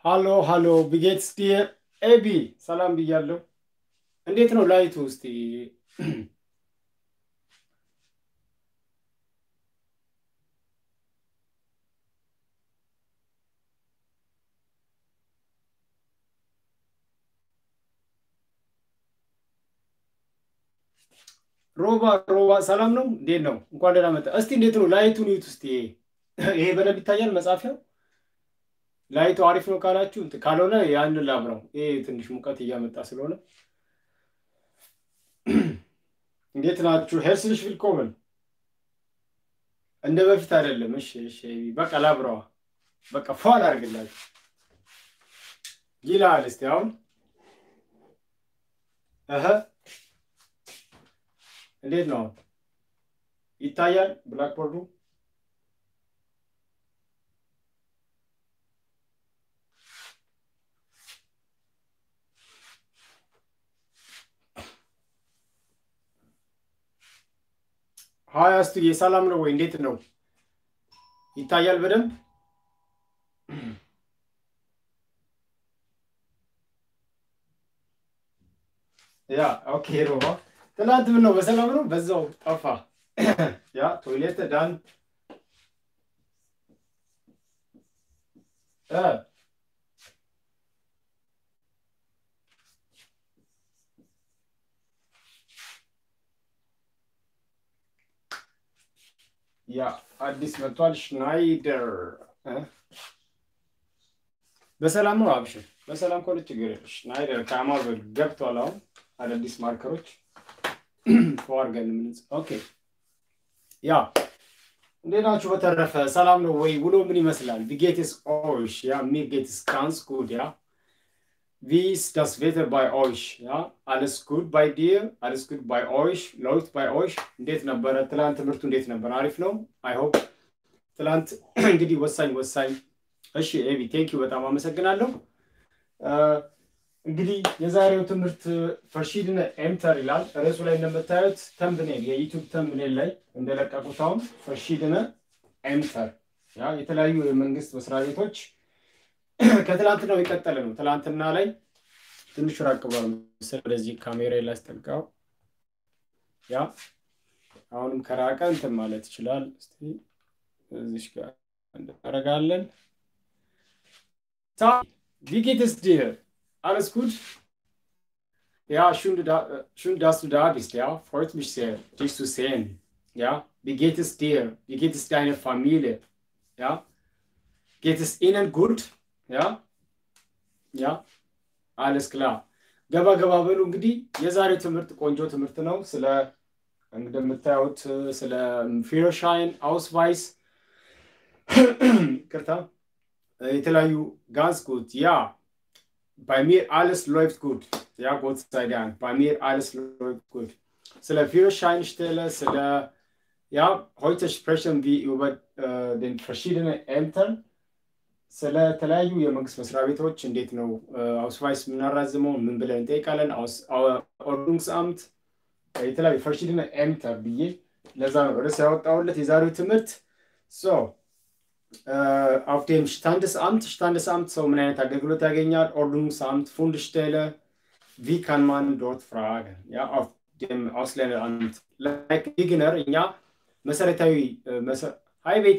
ሃሎ ሃሎ ቢጌትስ ዲር ኤቢ ሰላም ብያለሁ። እንዴት ነው ላይቱ? እስቲ ሮባ ሮባ ሰላም ነው? እንዴት ነው? እንኳን ደህና መጣ። እስቲ እንዴት ነው ላይቱን ይዩት እስቲ። ይሄ በደንብ ይታያል መጻፊያው? ላይቱ አሪፍ ነው ካላችሁ፣ እንትን ካልሆነ ያንን ላብራው። ይሄ ትንሽ ሙቀት እያመጣ ስለሆነ እንዴት ናችሁ? ሄርስልሽ ቪልኮመን። እንደ በፊት አይደለም። እሺ እሺ፣ በቃ ላብራዋ። በቃ ፏል አድርግላችሁ ይላል። እስቲ አሁን እህ እንዴት ነው ይታያል? ብላክቦርዱ ሀያ አስቱዬ ሰላም ነው ወይ? እንዴት ነው ይታያል በደንብ? ያ ኦኬ ሮባ ትናንት ምን ነው በሰላም ነው? በዛው ጠፋ። ያ ቶይሌት ዳን እ ያ አዲስ መጥቷል። ሽናይደር በሰላም ነው? አብሽር በሰላም ከሆነ ችግር የለም። ሽናይደር ከአማዞን ገብቷል። አሁን አዳዲስ ማርከሮች ተዋርገን የምንጽ ኦኬ። ያ እንዴት ናችሁ? በተረፈ ሰላም ነው ወይ? ውሎ ምን ይመስላል? ቪጌትስ ኦሽ ያ ሚጌትስ ጋንስ ጉድ ያ ቪስ ዳስ ቬተር ባይ ኦሽ ያ አለስ ጉድ ባይ ዲር አለስ ጉድ ባይ ኦሽ ሎይት ባይ ኦሽ። እንዴት ነበረ ትላንት? ትምህርቱ እንዴት ነበር? አሪፍ ነው። አይ ሆፕ ትላንት እንግዲህ ወሳኝ ወሳኝ። እሺ ኤቢ ቴንክ ዩ በጣም አመሰግናለሁ። እንግዲህ የዛሬው ትምህርት ፈርሺድነ ኤምተር ይላል። ርዕሱ ላይ እንደምታዩት ተምብኔል የዩቱብ ተምብኔል ላይ እንደለቀቁት አሁን ፈርሺድነ ኤምተር ያ የተለያዩ የመንግስት መስሪያ ቤቶች ከትላንትናው የቀጠለ ነው። ትላንትና ላይ ትንሽ ራቅ ብሏል መሰለኝ። ወደዚህ ካሜራ ላስጠጋው። ያ አሁንም ከራቀ እንትን ማለት ይችላል። እስቲ እዚሽ ጋር እናደርጋለን። ቪጌትስ ዲር Alles gut? Ja, schön, schön, dass du da bist. Ja, freut mich sehr, dich zu sehen. Ja, wie geht es dir? Wie geht es deiner Familie? Ja, geht es ihnen gut? Ja, ja, alles klar. ገባ ገባ በሉ እንግዲህ የዛሬው ትምህርት ቆንጆ ትምህርት ነው። ስለ እንደምታዩት ስለ ፊርሻይን አውስቫይስ ቅርታ የተለያዩ ጋዝ ጉት ያ bei mir alles läuft gut. Ja, Gott sei Dank. Bei mir alles läuft gut. Sለ Führerscheinstelle, sle, ja, heute sprechen wir über äh, den verschiedenen Ämtern. ስለ ተለያዩ የመንግስት መስሪያ ቤቶች እንዴት ነው አውስቫይስ የምናራዝመው ምን ብለን እንጠይቃለን። ኦርዱንግስ አምት የተለያዩ ፈርሺድነ ኤምተር ብዬ ለዛ ነው ርዕስ ያወጣሁለት የዛሬው ትምህርት ሶ Uh, auf dem Standesamt, Standesamt, so ምን አይነት አገልግሎት ያገኛል? Ordnungsamt, Fundstelle, wie kann man dort fragen? Ja, auf dem Ausländeramt. Like Beginner, እኛ መሰረታዊ ሃይ ቤቲ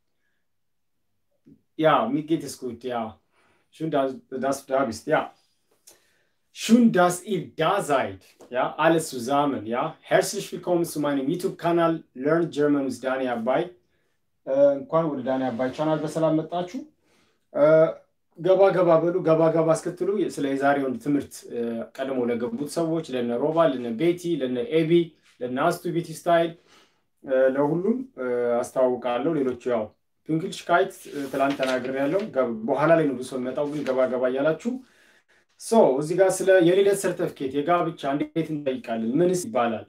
ja, mir geht es gut, ja. Schön, dass, dass du da bist, ja. Schön, dass ihr da seid, ja, alles zusammen, ja. Herzlich willkommen zu meinem YouTube-Kanal Learn German with Dani Abai. እንኳን ወደ ዳኒ አባይ ቻናል በሰላም መጣችሁ። ገባ ገባ በሉ። ገባ ገባ እስክትሉ ስለ የዛሬውን ትምህርት ቀድሞ ለገቡት ሰዎች ለነ ሮባ፣ ለነ ቤቲ፣ ለነ ኤቢ፣ ለነ አስቱ ቤቲ ስታይል ለሁሉም አስተዋውቃለሁ። ሌሎቹ ያው ፒንክልሽ ካይት ትላንት ተናግር ያለው በኋላ ላይ ነው ብሶ የሚመጣው፣ ግን ገባ ገባ እያላችሁ ሶ እዚህ ጋር ስለ የልደት ሰርተፍኬት የጋብቻ እንዴት እንጠይቃለን? ምንስ ይባላል?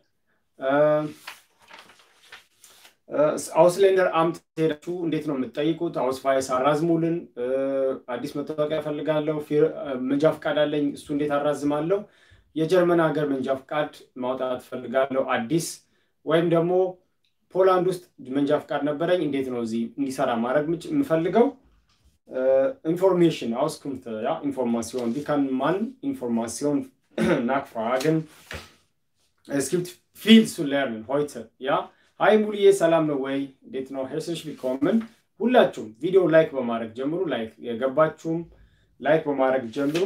አውስሌንደር አምት ሄዳችሁ እንዴት ነው የምትጠይቁት? አውስቫይስ አራዝሙልን፣ አዲስ መታወቂያ እፈልጋለሁ፣ መንጃ ፈቃድ አለኝ፣ እሱ እንዴት አራዝማለሁ? የጀርመን ሀገር መንጃ ፈቃድ ማውጣት እፈልጋለሁ አዲስ፣ ወይም ደግሞ ፖላንድ ውስጥ መንጃ ፈቃድ ነበረኝ፣ እንዴት ነው እዚህ እንዲሰራ ማድረግ የምፈልገው? Information, Auskünfte, ja, Information. Wie kann man Information nachfragen? Es gibt viel zu lernen heute, ja. ሀይ ሙሉዬ ሰላም ነው ወይ? እንዴት ነው? ሄርስሽ ቢኮምን ሁላችሁም ቪዲዮ ላይክ በማድረግ ጀምሩ። ላይክ የገባችሁም ላይክ በማድረግ ጀምሩ።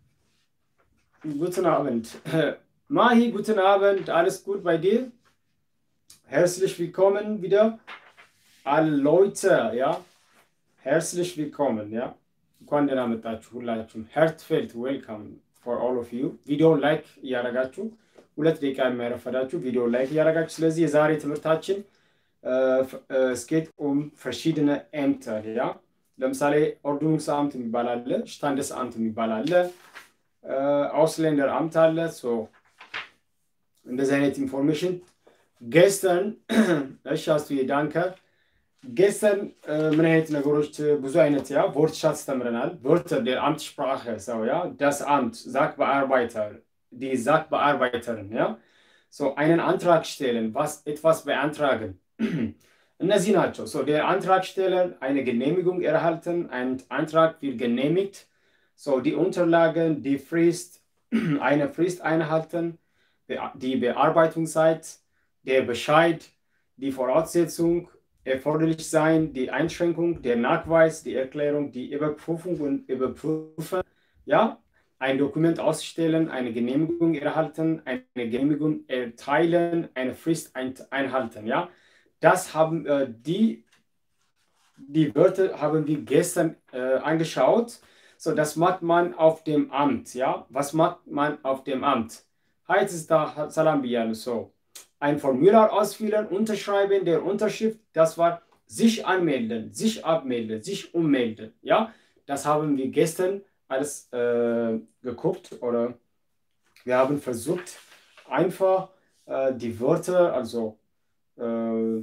ጉትን አበንድ ማሂ ጉትን አበንድ አልስ ጉድ ባይ ዲር ሄርስልሽ ቢኮምን ቪዲዮ አሎይተ ያ ሄርስልሽ ቢኮምን ያ እንኳን ደህና መጣችሁ ሁላችሁም። ሄርትፌልት ዌልካም ፎር ኦል ኦፍ ዩ። ቪዲዮውን ላይክ እያደረጋችሁ ሁለት ደቂቃ የሚያረፈዳችሁ ቪዲዮ ላይክ እያደረጋችሁ። ስለዚህ የዛሬ ትምህርታችን ስኬት ኡም ፈርሺድነ ኤምተር ያ ለምሳሌ ኦርዱኑስ አምት የሚባል አለ፣ ሽታንደስ አምት የሚባል አለ፣ አውስሌንደር አምት አለ። እንደዚህ አይነት ኢንፎርሜሽን ጌስተርን እሺ፣ አስቱዬ ዳንከ ጌስተርን ምን አይነት ነገሮች ብዙ አይነት ያ ቮርትሻት ተምረናል። ቮርተር ዴር አምት ሽፕራኸ ሰው ያ ዳስ አምት ዛክ በአርባይተር die Sachbearbeiterin, ja. So einen Antrag stellen, was etwas beantragen. እነዚህ ናቸው። So der Antragsteller eine Genehmigung erhalten, ein Antrag wird genehmigt. So die Unterlagen, die Frist, eine Frist einhalten, die Bearbeitungszeit, der Bescheid, die Voraussetzung, erforderlich sein, die Einschränkung, der Nachweis, die Erklärung, die Überprüfung und Überprüfen. Ja, ein Dokument ausstellen, eine Genehmigung erhalten, eine Genehmigung erteilen, eine Frist ein, einhalten. Ja, das haben äh, die, die Wörter haben wir gestern äh, angeschaut. So, das macht man auf dem Amt. Ja, was macht man auf dem Amt? Heißt es da Salam Biyan so. Ein Formular ausfüllen, unterschreiben, der Unterschrift, das war sich anmelden, sich abmelden, sich ummelden. Ja, das haben wir gestern alles äh, geguckt oder wir haben versucht, einfach äh, die Wörter also äh,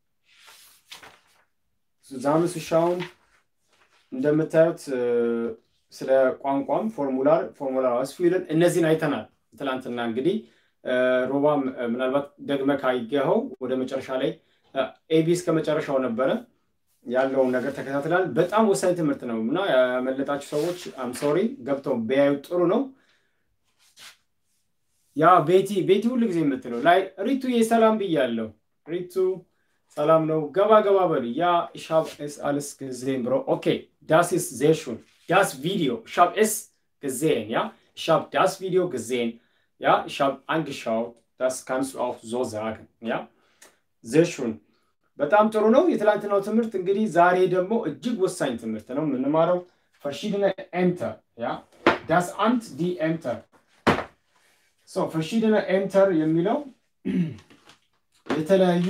zusammenzuschauen. እንደምታዩት ስለ ቋንቋም ፎርሙላር ፎርሙላር አስፊልን እነዚህን አይተናል። ትላንትና እንግዲህ ሮባም ምናልባት ደግመ ካየኸው ወደ መጨረሻ ላይ ኤቢ እስከ መጨረሻው ነበረ ያለውን ነገር ተከታትላል። በጣም ወሳኝ ትምህርት ነው እና ያመለጣችሁ ሰዎች አም ሶሪ ገብተው ቢያዩ ጥሩ ነው። ያ ቤቲ ቤቲ ሁሉ ጊዜ የምትለው ላይ ሪቱ የሰላም ብያለሁ። ሪቱ ሰላም ነው። ገባ ገባ በሉ። ያ ሻብ ኤስ አልስ gesehen ብሮ ኦኬ ዳስ ኢስ sehr schön das Video ich habe es gesehen ja ich habe das Video gesehen ja ich habe angeschaut das kannst du auch so sagen ja sehr schön በጣም ጥሩ ነው። የትላንትናው ትምህርት እንግዲህ ዛሬ ደግሞ እጅግ ወሳኝ ትምህርት ነው የምንማረው verschiedene Ämter ja das Amt die Ämter so verschiedene Ämter የሚለው የተለያዩ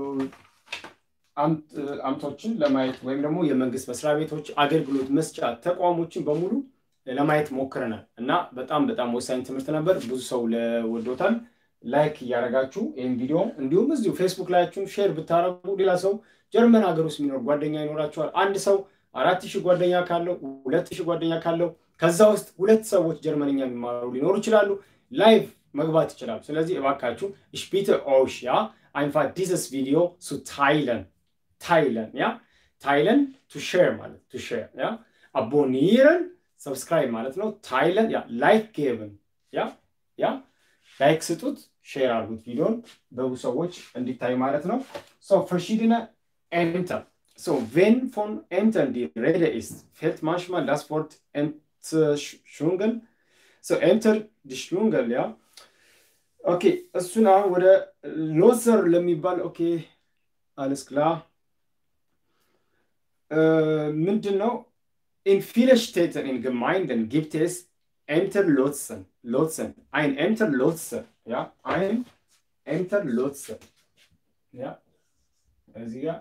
አምቶችን ለማየት ወይም ደግሞ የመንግስት መስሪያ ቤቶች አገልግሎት መስጫ ተቋሞችን በሙሉ ለማየት ሞክረናል እና በጣም በጣም ወሳኝ ትምህርት ነበር። ብዙ ሰው ወዶታል። ላይክ እያደረጋችሁ ይህን ቪዲዮ እንዲሁም እዚሁ ፌስቡክ ላያችሁን ሼር ብታደረጉ ሌላ ሰው ጀርመን ሀገር ውስጥ የሚኖር ጓደኛ ይኖራችኋል። አንድ ሰው አራት ሺህ ጓደኛ ካለው ሁለት ሺህ ጓደኛ ካለው ከዛ ውስጥ ሁለት ሰዎች ጀርመንኛ የሚማሩ ሊኖሩ ይችላሉ። ላይቭ መግባት ይችላሉ። ስለዚህ እባካችሁ ich bitte euch ja einfach dieses Video zu teilen teilen ja teilen to share ማለት to share ja abonnieren subscribe ማለት ነው teilen ja like geben ja ja ላይክ ስጡት ሼር አድርጉት ቪዲዮን በብዙ ሰዎች እንዲታይ ማለት ነው so verschiedene Ämter so wenn von Ämtern die Rede ist fällt manchmal das Wort Entschwungen so Ämter die Schwungen ja ኦኬ እሱን አሁን ወደ ሎዘር ለሚባል ኦኬ አለስ ክላ ምንድን ነው in vielen Städten in Gemeinden gibt es Ämterlotsen. Lotsen. Ein Ämterlotse. Ja, ein Ämterlotse. Ja, also ja.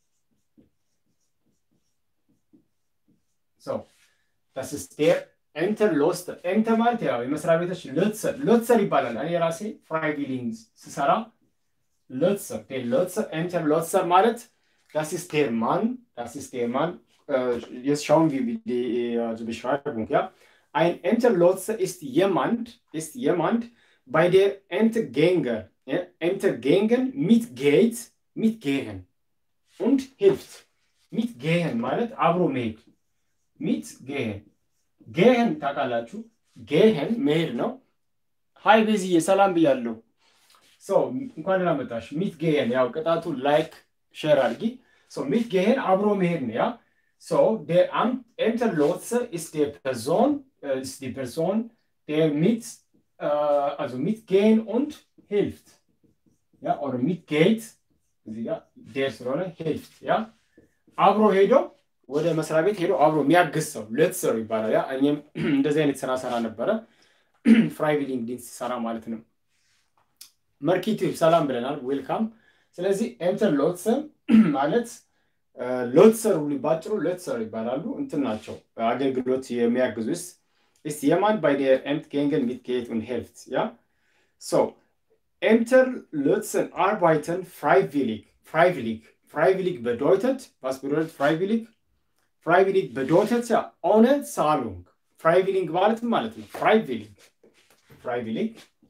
So, das ist der Ämterlotse. Ämter ማለት ያው የመስሪያ ቤቶች ሎትሰር ሎትሰር ይባላል። እኔ ራሴ ፍራይቪሊንግ ስሰራ ሎትሰር der Lotser Ämter Lotser ማለት das ist der Mann, das ist der Mann. Äh, jetzt schauen wir die also Beschreibung, ja. Ein Ämterlotse ist jemand, ist jemand, bei der Ämtergänger, ja, Ämtergängen mitgeht, mitgehen und hilft. Mitgehen ማለት አብሮ መሄድ ሚት ጌሄን ጌሄን ታውቃላችሁ። ጌሄን መሄድ ነው። ሀይ ቤዝዬ ሰላም ብያለሁ። ሰው እንኳን ደህና መጣሽ። ሚት ጌሄን ያው ቅጣቱ ላይክ ሼር አድርጊ። ሚት ጌሄን አብሮ መሄድ ነው ያ So der Ämterlotse ist der Person, äh, ist die Person, der mit, äh, also mitgehen und hilft. Ja, oder mitgeht, ja, der ስለሆነ hilft. Ja, አብሮ ሄዶ ወደ መስሪያ ቤት ሄዶ አብሮ የሚያግዝ ሰው ሌትሰር ይባላል። ያ እኔም እንደዚህ አይነት ስራ ሰራ ነበረ። ፍራይቪሊንግ ዲንስ ሰራ ማለት ነው። መርኪቲቭ ሰላም ብለናል። ዌልካም። ስለዚህ ኤምተር ሎትሰ ማለት ሎትሰር ሁሉ ባጭሩ ሎትሰር ይባላሉ። እንትን ናቸው አገልግሎት የሚያግዙስ ist jemand bei der Ämtgängen mitgeht und hilft. Ja? So, Ämter lösen arbeiten freiwillig. Freiwillig. Freiwillig bedeutet, was bedeutet freiwillig? Freiwillig bedeutet ja ohne Zahlung. Freiwillig ማለት ማለት ነው። Freiwillig. Freiwillig.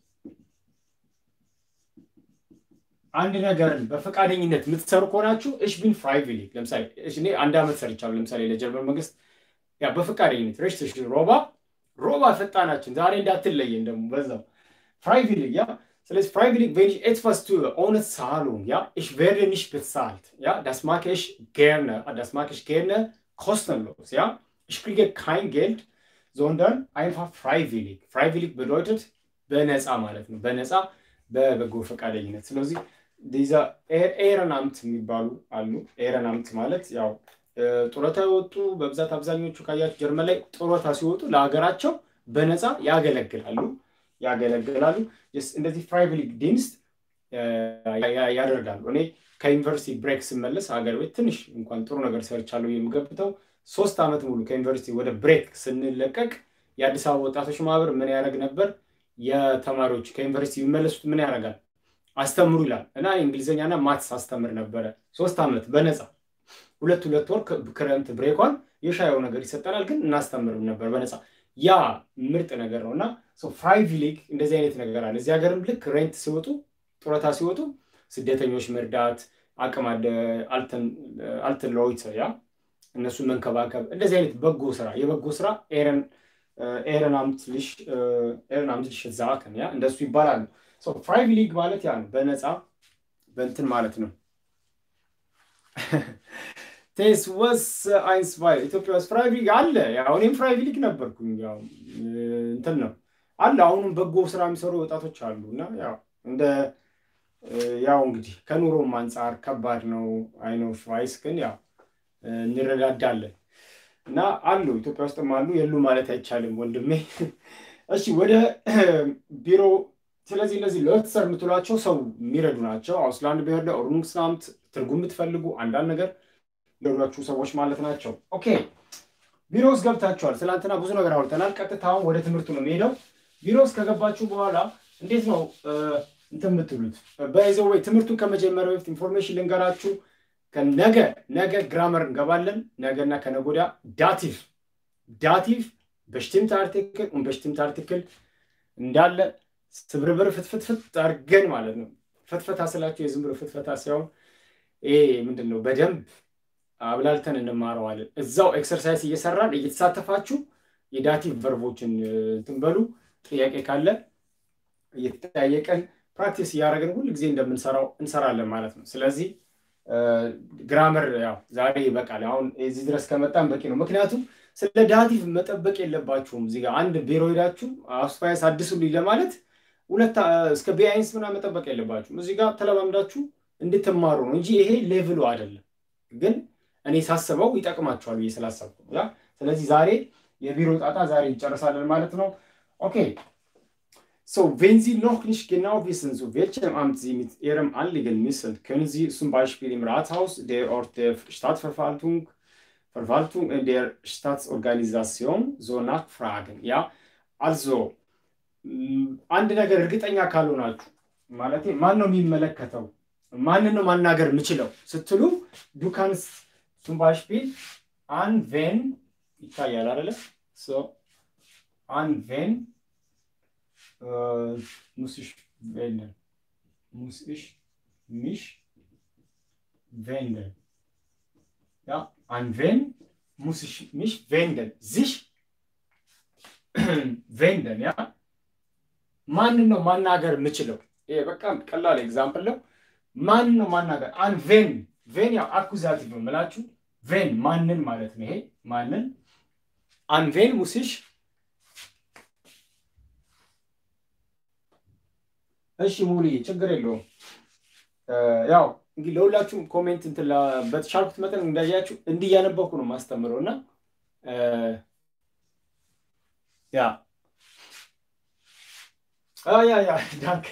አንድ ነገርን በፈቃደኝነት የምትሰሩ ከሆናችሁ እሽ ቢን ፍራይቪሊግ ለምሳሌ እኔ አንድ ዓመት ሰርቻለሁ። ለምሳሌ ለጀርመን መንግስት ያ በፈቃደኝነት ረሽትሽ ሮባ ሮባ ፈጣናችን ዛሬ እንዳትለየን ደግሞ በዛው ፍራይቪሊግ ያ ስለዚህ ፍራይቪሊግ wenn ich etwas tue ohne Zahlung ja ich werde nicht bezahlt ja das mag ich gerne das mag ich gerne kostenlos ja ich kriege kein Geld sondern einfach freiwillig freiwillig bedeutet በነፃ ማለት ነው በነፃ በበጎ ፈቃደኝነት ስለዚህ ዲዛ ኤረናምት የሚባሉ አሉ ኤረናምት ማለት ያው ጡረታ የወጡ በብዛት አብዛኞቹ ካያችሁ ጀርመን ላይ ጡረታ ሲወጡ ለሀገራቸው በነፃ ያገለግላሉ ያገለግላሉ። እንደዚህ ፍራይቪሊግ ዲንስት ያደርጋሉ። እኔ ከዩኒቨርሲቲ ብሬክ ስመለስ ሀገር ቤት ትንሽ እንኳን ጥሩ ነገር ሰርቻለሁ የምገብተው ሶስት ዓመት ሙሉ ከዩኒቨርሲቲ ወደ ብሬክ ስንለቀቅ የአዲስ አበባ ወጣቶች ማህበር ምን ያደርግ ነበር? የተማሪዎች ከዩኒቨርሲቲ የሚመለሱት ምን ያደርጋል? አስተምሩ ይላል እና እንግሊዝኛና ማትስ አስተምር ነበረ ሶስት ዓመት በነፃ ሁለት ሁለት ወር ክረምት ብሬኳን የሻየው ነገር ይሰጠናል፣ ግን እናስተምርም ነበር በነፃ ያ ምርጥ ነገር ነው እና ፍራይቪሊግ እንደዚህ አይነት ነገር አለ። እዚህ ሀገርም ልክ ሬንት ሲወጡ ጡረታ ሲወጡ ስደተኞች መርዳት አቅም አልትን ሎይት ያ እነሱን መንከባከብ እንደዚህ አይነት በጎ ስራ የበጎ ስራ ኤረን ኤረናምትልሽ ኤረናምትልሽ ዛከን ያ እንደሱ ይባላሉ። ፍራይቪሊግ ማለት ያ ነው፣ በነፃ በእንትን ማለት ነው። ቴስ ወስ አይንስ ባይ ኢትዮጵያ ውስጥ ፍራይቪሊግ አለ። ያው እኔም ፍራይቪሊግ ነበርኩኝ። ያው እንትን ነው አለ። አሁንም በጎ ስራ የሚሰሩ ወጣቶች አሉ እና ያው እንደ ያው እንግዲህ ከኑሮም አንጻር ከባድ ነው። አይኖ ሽቫይስ ግን ያው እንረዳዳለን እና አሉ ኢትዮጵያ ውስጥም አሉ የሉ ማለት አይቻልም ወንድሜ። እሺ ወደ ቢሮ ስለዚህ እነዚህ ሎትሰር የምትሏቸው ሰው የሚረዱ ናቸው። አውስላንድ ብሄር ኦርኑንግስናምት ትርጉም የምትፈልጉ አንዳንድ ነገር ለሁላችሁ ሰዎች ማለት ናቸው። ኦኬ ቢሮ ውስጥ ገብታችኋል። ትናንትና ብዙ ነገር አውርተናል። ቀጥታ አሁን ወደ ትምህርቱ ነው የሚሄደው። ቢሮ ውስጥ ከገባችሁ በኋላ እንዴት ነው እንትን የምትሉት? በይዘው ወይ ትምህርቱን ከመጀመሪያ በፊት ኢንፎርሜሽን ልንገራችሁ። ነገ ነገ ግራመር እንገባለን። ነገና ከነገ ወዲያ ዳቲቭ ዳቲቭ በሽቲምት አርቲክል በሽቲምት አርቲክል እንዳለ ስብርብር ፍትፍትፍት አድርገን ማለት ነው። ፍትፈታ ስላችሁ የዝም ብሎ ፍትፈታ ሳይሆን ይሄ ምንድን ነው በደንብ አብላልተን እንማረዋለን። እዛው ኤክሰርሳይዝ እየሰራን እየተሳተፋችሁ የዳቲቭ ቨርቦችን እንትን በሉ። ጥያቄ ካለ እየተጠያየቀን ፕራክቲስ እያደረግን ሁል ጊዜ እንደምንሰራው እንሰራለን ማለት ነው። ስለዚህ ግራመር ያው ዛሬ ይበቃል። አሁን እዚህ ድረስ ከመጣን በቂ ነው። ምክንያቱም ስለ ዳቲቭ መጠበቅ የለባችሁም። እዚህ ጋር አንድ ቢሮ ሄዳችሁ አስፋያስ አድሱልኝ ለማለት ሁለት እስከ ቢአይንስ ምናምን መጠበቅ የለባችሁም። እዚህ ጋር ተለማምዳችሁ እንድትማሩ ነው እንጂ ይሄ ሌቭሉ አይደለም። ግን እኔ ሳስበው ይጠቅማችኋል ብዬ ስላሰብኩ ያ ስለዚህ ዛሬ የቢሮ ጣጣ ዛሬ እንጨርሳለን ማለት ነው። ኦኬ So, wenn Sie noch nicht genau wissen, zu welchem Amt Sie mit Ihrem Anliegen müssen, können Sie zum Beispiel im Rathaus, der Ort der Stadtverwaltung, Verwaltung der Staatsorganisation so nachfragen. Ja, also አንድ ነገር እርግጠኛ ካልሆናችሁ ማለት ማን ነው የሚመለከተው ማንን ነው ማናገር የምችለው ስትሉ ዱካንስ zum Beispiel an wen ይታያል አይደለ so an wen äh, muss ich wenden muss ich mich wenden ja an wen muss ich mich wenden? sich wenden ያ ማንን ነው ማናገር የምችለው? ይሄ በጣም ቀላል ኤግዛምፕል ነው። ማንን ነው ማናገር? አን ቬን ቬን ያው አኩዛቲቭ ነው የምላችሁ። ቬን ማንን ማለት ነው። ይሄ ማንን አን ቬን ሙሲሽ እሺ ሙሉዬ ችግር የለውም። ያው እንግዲህ ለሁላችሁም ኮሜንት እንትን በተቻልኩት መጠን እንዳያችሁ እንዲህ እያነበብኩ ነው የማስተምረው እና ያ ያ ያ ዳንከ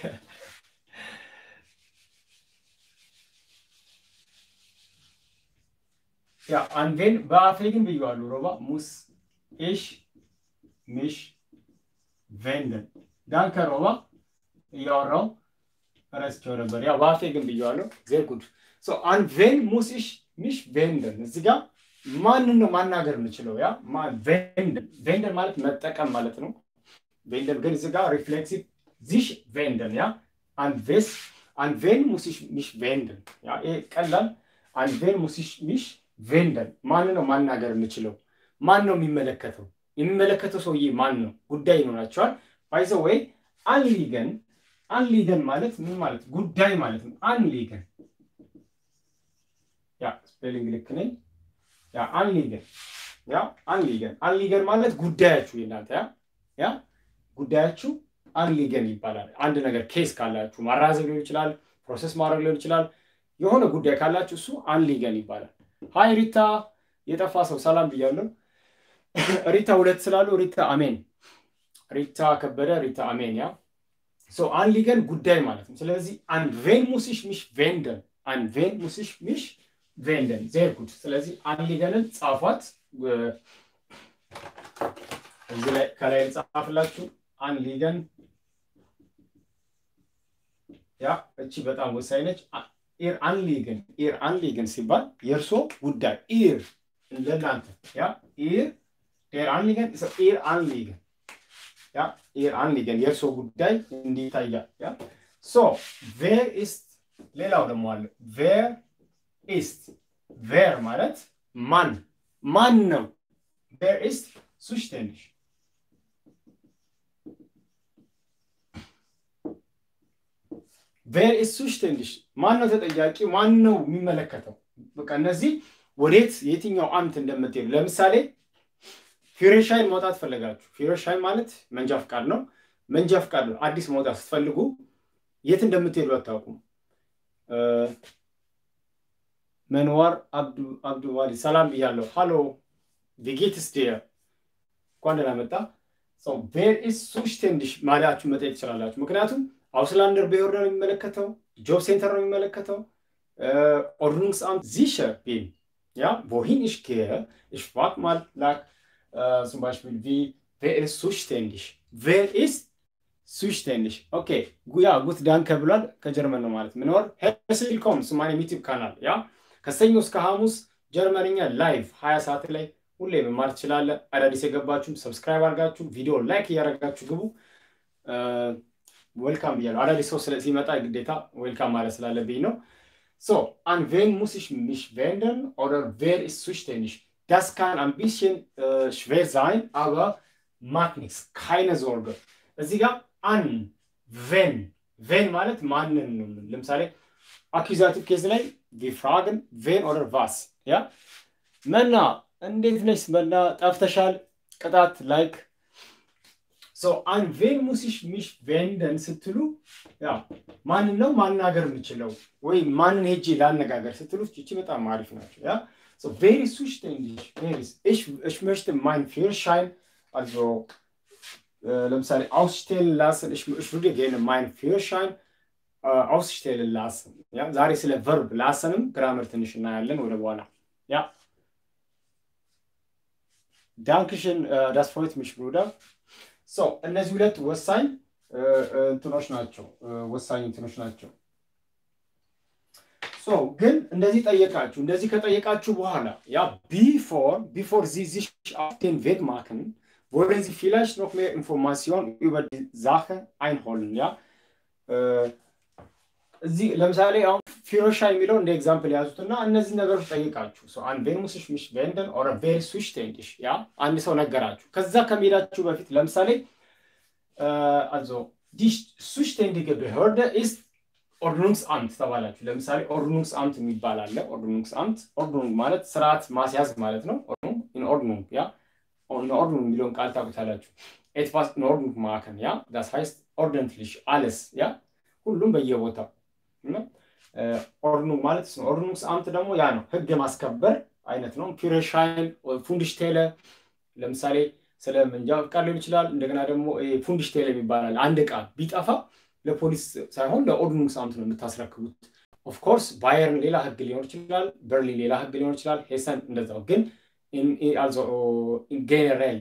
ያ አንቬን በአፌ ግን ብየዋለሁ። ሮባ ሙስ ኢሽ ሚሽ ቬንደን ዳንከ ሮባ እያወራው ረስቸው ነበር። ያው በአፌ ግን ብየዋለሁ። ዜር ጉድ ሶ አንቬን ሙስ ኢሽ ሚሽ ቬንደን እዚህ ጋር ማንን ነው ማናገር የምችለው? ያ ቬንደን ቬንደን ማለት መጠቀም ማለት ነው። ቬንደን ግን እዚህ ጋር ሪፍሌክሲቭ ዚሽ ቬንደን ያ አንቬስ አንቬን ሙስ ኢሽ ሚሽ ቬንደን ያ ይሄ ቀላል አንቬን ሙስ ኢሽ ሚሽ ቬንደን ማንን ነው ማናገር የምችለው? ማን ነው የሚመለከተው? የሚመለከተው ሰውዬ ማን ነው? ጉዳይ ይኖራቸዋል። ባይዘ ወይ አንሊገን አንሊገን ማለት ምን ማለት ጉዳይ ማለት ነው። አንሊገን ያ ስፔሊንግ ልክ ነኝ። ያ አንሊገን ያ አንሊገን አንሊገን ማለት ጉዳያችሁ የእናንተ ያ ያ ጉዳያችሁ አንሊገን ይባላል። አንድ ነገር ኬስ ካላችሁ ማራዘብ ሊሆን ይችላል፣ ፕሮሰስ ማድረግ ሊሆን ይችላል። የሆነ ጉዳይ ካላችሁ እሱ አንሊገን ይባላል። ሀይ ሪታ፣ የጠፋ ሰው ሰላም ብያለሁ። ሪታ ሁለት ስላሉ ሪታ አሜን፣ ሪታ ከበደ፣ ሪታ አሜን። ያ ሶ አንሊገን ጉዳይ ማለት ነው። ስለዚህ አንቬን ሙሲሽ ሚሽ ቬንደን አንቬን ሙሲሽ ሚሽ ቬንደን ዜር ጉድ። ስለዚህ አንሊገንን ጻፏት። እዚህ ላይ ከላይ ጻፍላችሁ አንሊገን። ያ እቺ በጣም ወሳኝ ነች። ኢር አንሊገን ኢር አንሊገን ሲባል የእርሶ ጉዳይ ኢር ለእናንተ ያ ኢር ኢር አንሊገን ኢር አንሊገን ያ ኢር አንሊገን የእርሶ ጉዳይ እንዲታያል። ያ ሶ ቬር ኢስት ሌላው ደግሞ አለ ቬር ኢስት ቬር ማለት ማን ማን ነው። ቬር ኢስት ሱሽቴንሽ ቬር ኢስ ሱሽቴንሽ ማን ነው ተጠያቂ? ማን ነው የሚመለከተው? በቃ እነዚህ ወዴት የትኛው አምት እንደምትሄዱ ለምሳሌ ፊሬሻይን መውጣት ፈለጋችሁ። ፊሬሻይን ማለት መንጃ ፍቃድ ነው። መንጃ ፍቃድ ነው። አዲስ መውጣት ስትፈልጉ የት እንደምትሄዱ አታውቁም። መንዋር አብዱ ዋሊ ሰላም ብያለሁ። ሃሎ ቪጌትስ ዴር እንኳን ደህና መጣ። ቬር ኢስ ሱሽቴንዲሽ ማለታችሁ መጠየቅ ትችላላችሁ። ምክንያቱም አውስላንደር ብሄር ነው የሚመለከተው፣ ጆብ ሴንተር ነው የሚመለከተው። ኦርዱንግስአምት ሲሸር bin ja wohin ich gehe ich frage mal nach äh, zum Beispiel wie wer ist zuständig wer ist zuständig okay ja gut danke ብሏል ከጀርመን ነው ማለት ምንወር herzlich willkommen zu meinem YouTube ካናል ያ ከሰኞ እስከ ሐሙስ ጀርመንኛ ላይቭ 20 ሰዓት ላይ ሁሌ መማር ትችላለ። አዳዲስ የገባችሁም ሰብስክራይብ አድርጋችሁ ቪዲዮ ላይክ እያደረጋችሁ ግቡ። ዌልካም ብያለሁ። አዳዲስ ሰው ሲመጣ ግዴታ ዌልካም ማለት ስላለብኝ ነው። So, an wen muss ich mich wenden oder wer ist zuständig? Das kann ein bisschen äh, schwer sein, aber macht nichts. Keine Sorge. እዚህ ጋር አን ቬን ቬን ማለት ማንን ነው። ለምሳሌ አኪዛቲቭ ኬዝ ላይ ቪፍራግን ቬን ኦደር ቫስ ያ መና እንዴት ነሽ መና ጠፍተሻል ቅጣት ላይክ አን ቬን ሙሲሽ ሚሽ ቬንደን ስትሉ ያ ማንን ነው ማናገር የምችለው ወይ ማንን ሄጄ ላነጋገር ስትሉ እቺ በጣም አሪፍ ናቸው ያ ቬሪ zuständig ich ich möchte mein Führerschein also ለምሳሌ ausstellen lassen ich, ich würde gerne meinen Führerschein äh, ausstellen lassen ያ ዛሬ ስለ ቨርብ ላሰንም ግራመር ትንሽ እናያለን ወደ በኋላ ያ ዳንክሽን ዳስ ፍሮይት ሚሽ ብሩደር ሶ እነዚህ ሁለት ወሳኝ እንትኖች ናቸው ወሳኝ እንትኖች ናቸው ሶ ግን እንደዚህ ጠየቃችሁ እንደዚህ ከጠየቃችሁ በኋላ ያ ቢፎር ቢፎር ዚ sich auf den Weg machen wollen Sie vielleicht noch mehr Informationen über die Sache einholen ja እዚህ ለምሳሌ አሁን ፊሮሻይ የሚለው እንደ ኤግዛምፕል ያዙትና እነዚህ ነገሮች ጠይቃችሁ አን ቬን ሙስሽ mich wenden oder wer ist zuständig ያ አንድ ሰው ነገራችሁ። ከዛ ከመሄዳችሁ በፊት ለምሳሌ also die zuständige Behörde ist ኦርዲኑንግስአምት ተባላችሁ። ለምሳሌ ኦርዲኑንግስአምት የሚባል አለ። ኦርዲኑንግስአምት ኦርዲኑንግ ማለት ስርዓት ማስያዝ ማለት ነው። ኦርዲኑንግ ያ ኦርዲኑንግ የሚለውን ቃል ታውቁታላችሁ። ኤትቫስ ኦርዲኑንግ ማከን ያ ዳስ ሀይስት ኦርደንትሊሽ አለስ ያ ሁሉም በየቦታው ኦርዲኑንግ ማለት ነው። ኦርዲኑንግስአምት ደግሞ ያ ነው፣ ህግ የማስከበር አይነት ነው። ፒረሻይን ፉንድሽቴለ ለምሳሌ ስለ መንጃ ፍቃድ ሊሆን ይችላል። እንደገና ደግሞ ፉንድሽቴለ ይባላል። አንድ ዕቃ ቢጠፋ ለፖሊስ ሳይሆን ለኦርዲኑንግስአምት ነው የምታስረክቡት። ኦፍኮርስ ባየርን ሌላ ህግ ሊሆን ይችላል፣ በርሊን ሌላ ህግ ሊሆን ይችላል፣ ሄሰን እንደዛው። ግን ኢንጌኔሬል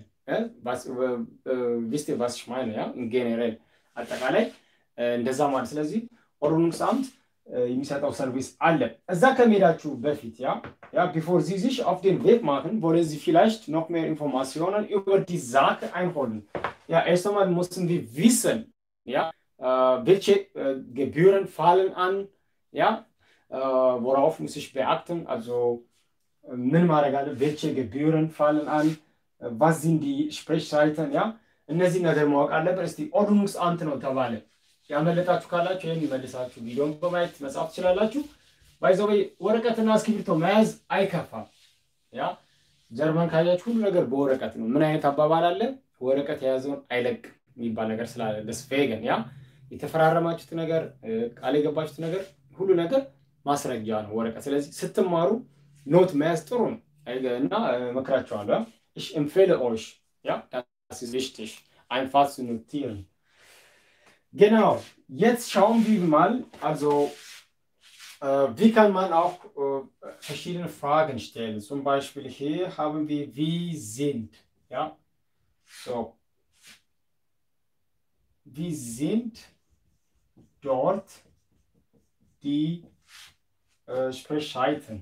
ቪስቴ ቫስሽ ማይነ ያ ኢንጌኔሬል አጠቃላይ እንደዛ ማለት ስለዚህ ኦርዲኑንግስአምት የሚሰጠው ሰርቪስ አለ። እዛ ከመሄዳችሁ በፊት ያ ያ ቢፎር ዚ sich auf den Weg machen, wollen Sie vielleicht noch mehr Informationen über die Sache einholen. Ja, erst einmal müssen wir wissen, ja, äh, welche äh, Gebühren fallen an, ja, äh, worauf muss ich beachten, also ምን ማድረግ አለ፣ welche Gebühren fallen an, was sind die Sprechzeiten, ja, እነዚህ ነገር ማወቅ አለበት። እስቲ ኦርዲኑንግስአምት ነው ተባለ ያመለጣችሁ ካላችሁ ይህን መልሳችሁ ቪዲዮን በማየት መጻፍ ትችላላችሁ። ባይዘው ወረቀትና እስክሪብቶ መያዝ አይከፋም። ያ ጀርመን ካያችሁ ሁሉ ነገር በወረቀት ነው። ምን አይነት አባባል አለ? ወረቀት የያዘውን አይለቅም የሚባል ነገር ስላለ ደስፌገን ያ የተፈራረማችሁት ነገር ቃል የገባችሁት ነገር ሁሉ ነገር ማስረጃ ነው ወረቀት። ስለዚህ ስትማሩ ኖት መያዝ ጥሩ ነው እና እመክራችኋለሁ። ich empfehle euch ja das ist wichtig einfach zu notieren Genau, jetzt schauen wir mal, also äh, wie kann man auch äh, verschiedene Fragen stellen. Zum Beispiel hier haben wir wie sind, ja, so, wie sind dort die äh, Sprechzeiten?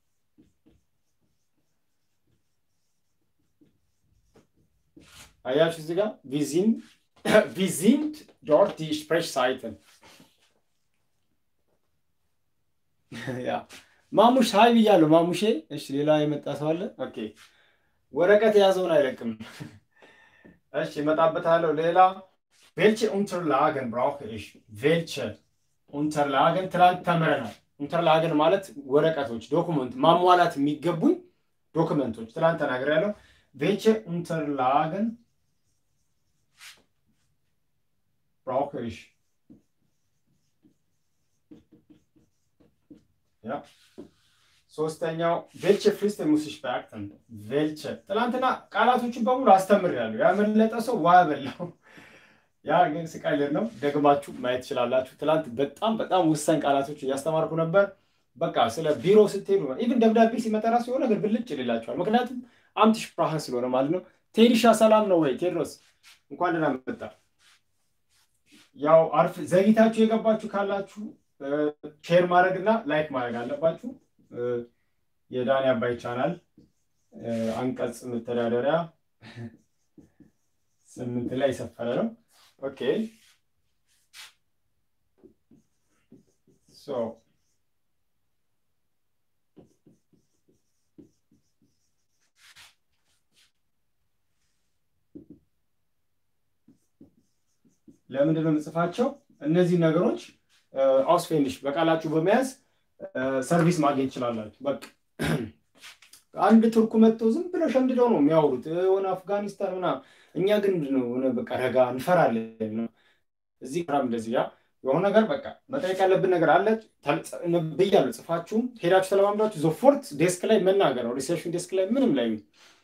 አያችሁ እዚህ ጋር ቪዚን wie sind dort die Sprechzeiten? ያ ማሙሽ ሀይ ብያለሁ። ማሙሼ እሺ፣ ሌላ የመጣ ሰው አለ? ኦኬ፣ ወረቀት የያዘውን አይለቅም። እሺ፣ እመጣበታለሁ። ሌላ ዌልቼ ኡንተርላገን ብራውche ich ዌልቼ ኡንተርላገን ትላንት ተምረናል። ኡንተርላገን ማለት ወረቀቶች፣ ዶኩመንት ማሟላት የሚገቡኝ ዶክመንቶች ትላንት ተናግሬያለሁ። ዌልቼ ኡንተርላገን brauche ich. Ja. ሶስተኛው ቬልቸ ፍሪስት muss ich beachten ቬልቸ ትናንትና ቃላቶችን በሙሉ አስተምሬያለሁ። ያመለጠ ሰው ዋ በላው። ያ ግን ስቀልድ ነው። ደግማችሁ ማየት ትችላላችሁ። ትናንት በጣም በጣም ወሳኝ ቃላቶች እያስተማርኩ ነበር። በቃ ስለ ቢሮ ስትሄዱ ኢቭን ደብዳቤ ሲመጣ ራሱ የሆነ ነገር ብልጭ ይልላችኋል። ምክንያቱም አምት ሽፕራህ ስለሆነ ማለት ነው። ቴዲሻ ሰላም ነው ወይ ቴድሮስ? እንኳን ደህና መጣ። ያው አርፍ ዘግይታችሁ የገባችሁ ካላችሁ ሼር ማድረግ እና ላይክ ማድረግ አለባችሁ። የዳኒ አባይ ቻናል አንቀጽ መተዳደሪያ ስምንት ላይ የሰፈረ ነው። ኦኬ ሶ ለምንድን ነው የምጽፋቸው? እነዚህ ነገሮች አውስፌንሽ በቃላችሁ በመያዝ ሰርቪስ ማግኘት ትችላላችሁ። በቃ አንድ ቱርኩ መጥቶ ዝም ብለው ሸምድደው ነው የሚያወሩት የሆነ አፍጋኒስታን ምናምን። እኛ ግን ምንድን ነው ሆነ በቃ ረጋ እንፈራለን ነው እዚህ ራም እንደዚህ ያ የሆነ ነገር በቃ መጠየቅ ያለብን ነገር አለ ብያለሁ። ጽፋችሁም ሄዳችሁ ተለማምዳችሁ ዞፎርት ዴስክ ላይ መናገር ነው። ሪሴፕሽን ዴስክ ላይ ምንም ላይ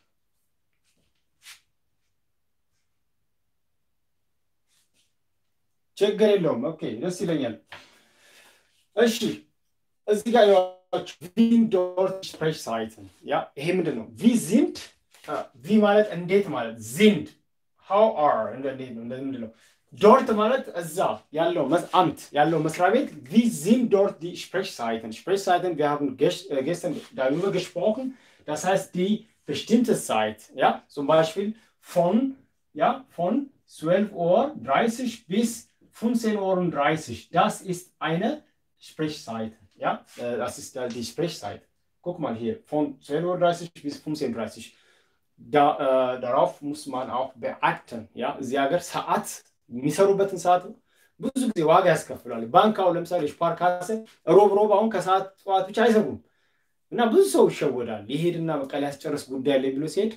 ችግር የለውም። ኦኬ ደስ ይለኛል። እሺ እዚህ ጋር ቪንዶርት ስፕሬሽ ሳይትን ያ ይሄ ምንድን ነው? ቪ ዚንድ ቪ ማለት እንዴት ማለት ዚንድ ሃው አር እንዴት ነው ምንድን ነው? ዶርት ማለት እዛ ያለው አምት ያለው መስሪያ ቤት ቪ ዚንድ ዶርት ዲ ስፕሬሽ ሳይትን ስፕሬሽ ሳይትን wir haben gestern darüber gesprochen das heißt die bestimmte Zeit ja zum Beispiel von ja von 12 Uhr 30 bis 15 Uhr und 30. Das ist eine Sprechzeit. Ja, das ist die Sprechzeit. Guck mal hier, von 12.30 Uhr bis 15.30 Uhr. Da, äh, darauf muss man auch beachten. Ja, እዚህ ሀገር ሰዓት የሚሰሩበትን ሰዓት ብዙ ጊዜ ዋጋ ያስከፍላል። ባንክ አሁን ለምሳሌ ስፓርካሰ ሮብ ሮብ አሁን ከሰዓት ጠዋት ብቻ አይሰሩም እና ብዙ ሰው ይሸወዳል። ይሄድና በቃ ሊያስጨርስ ጉዳይ አለ ብሎ ሲሄድ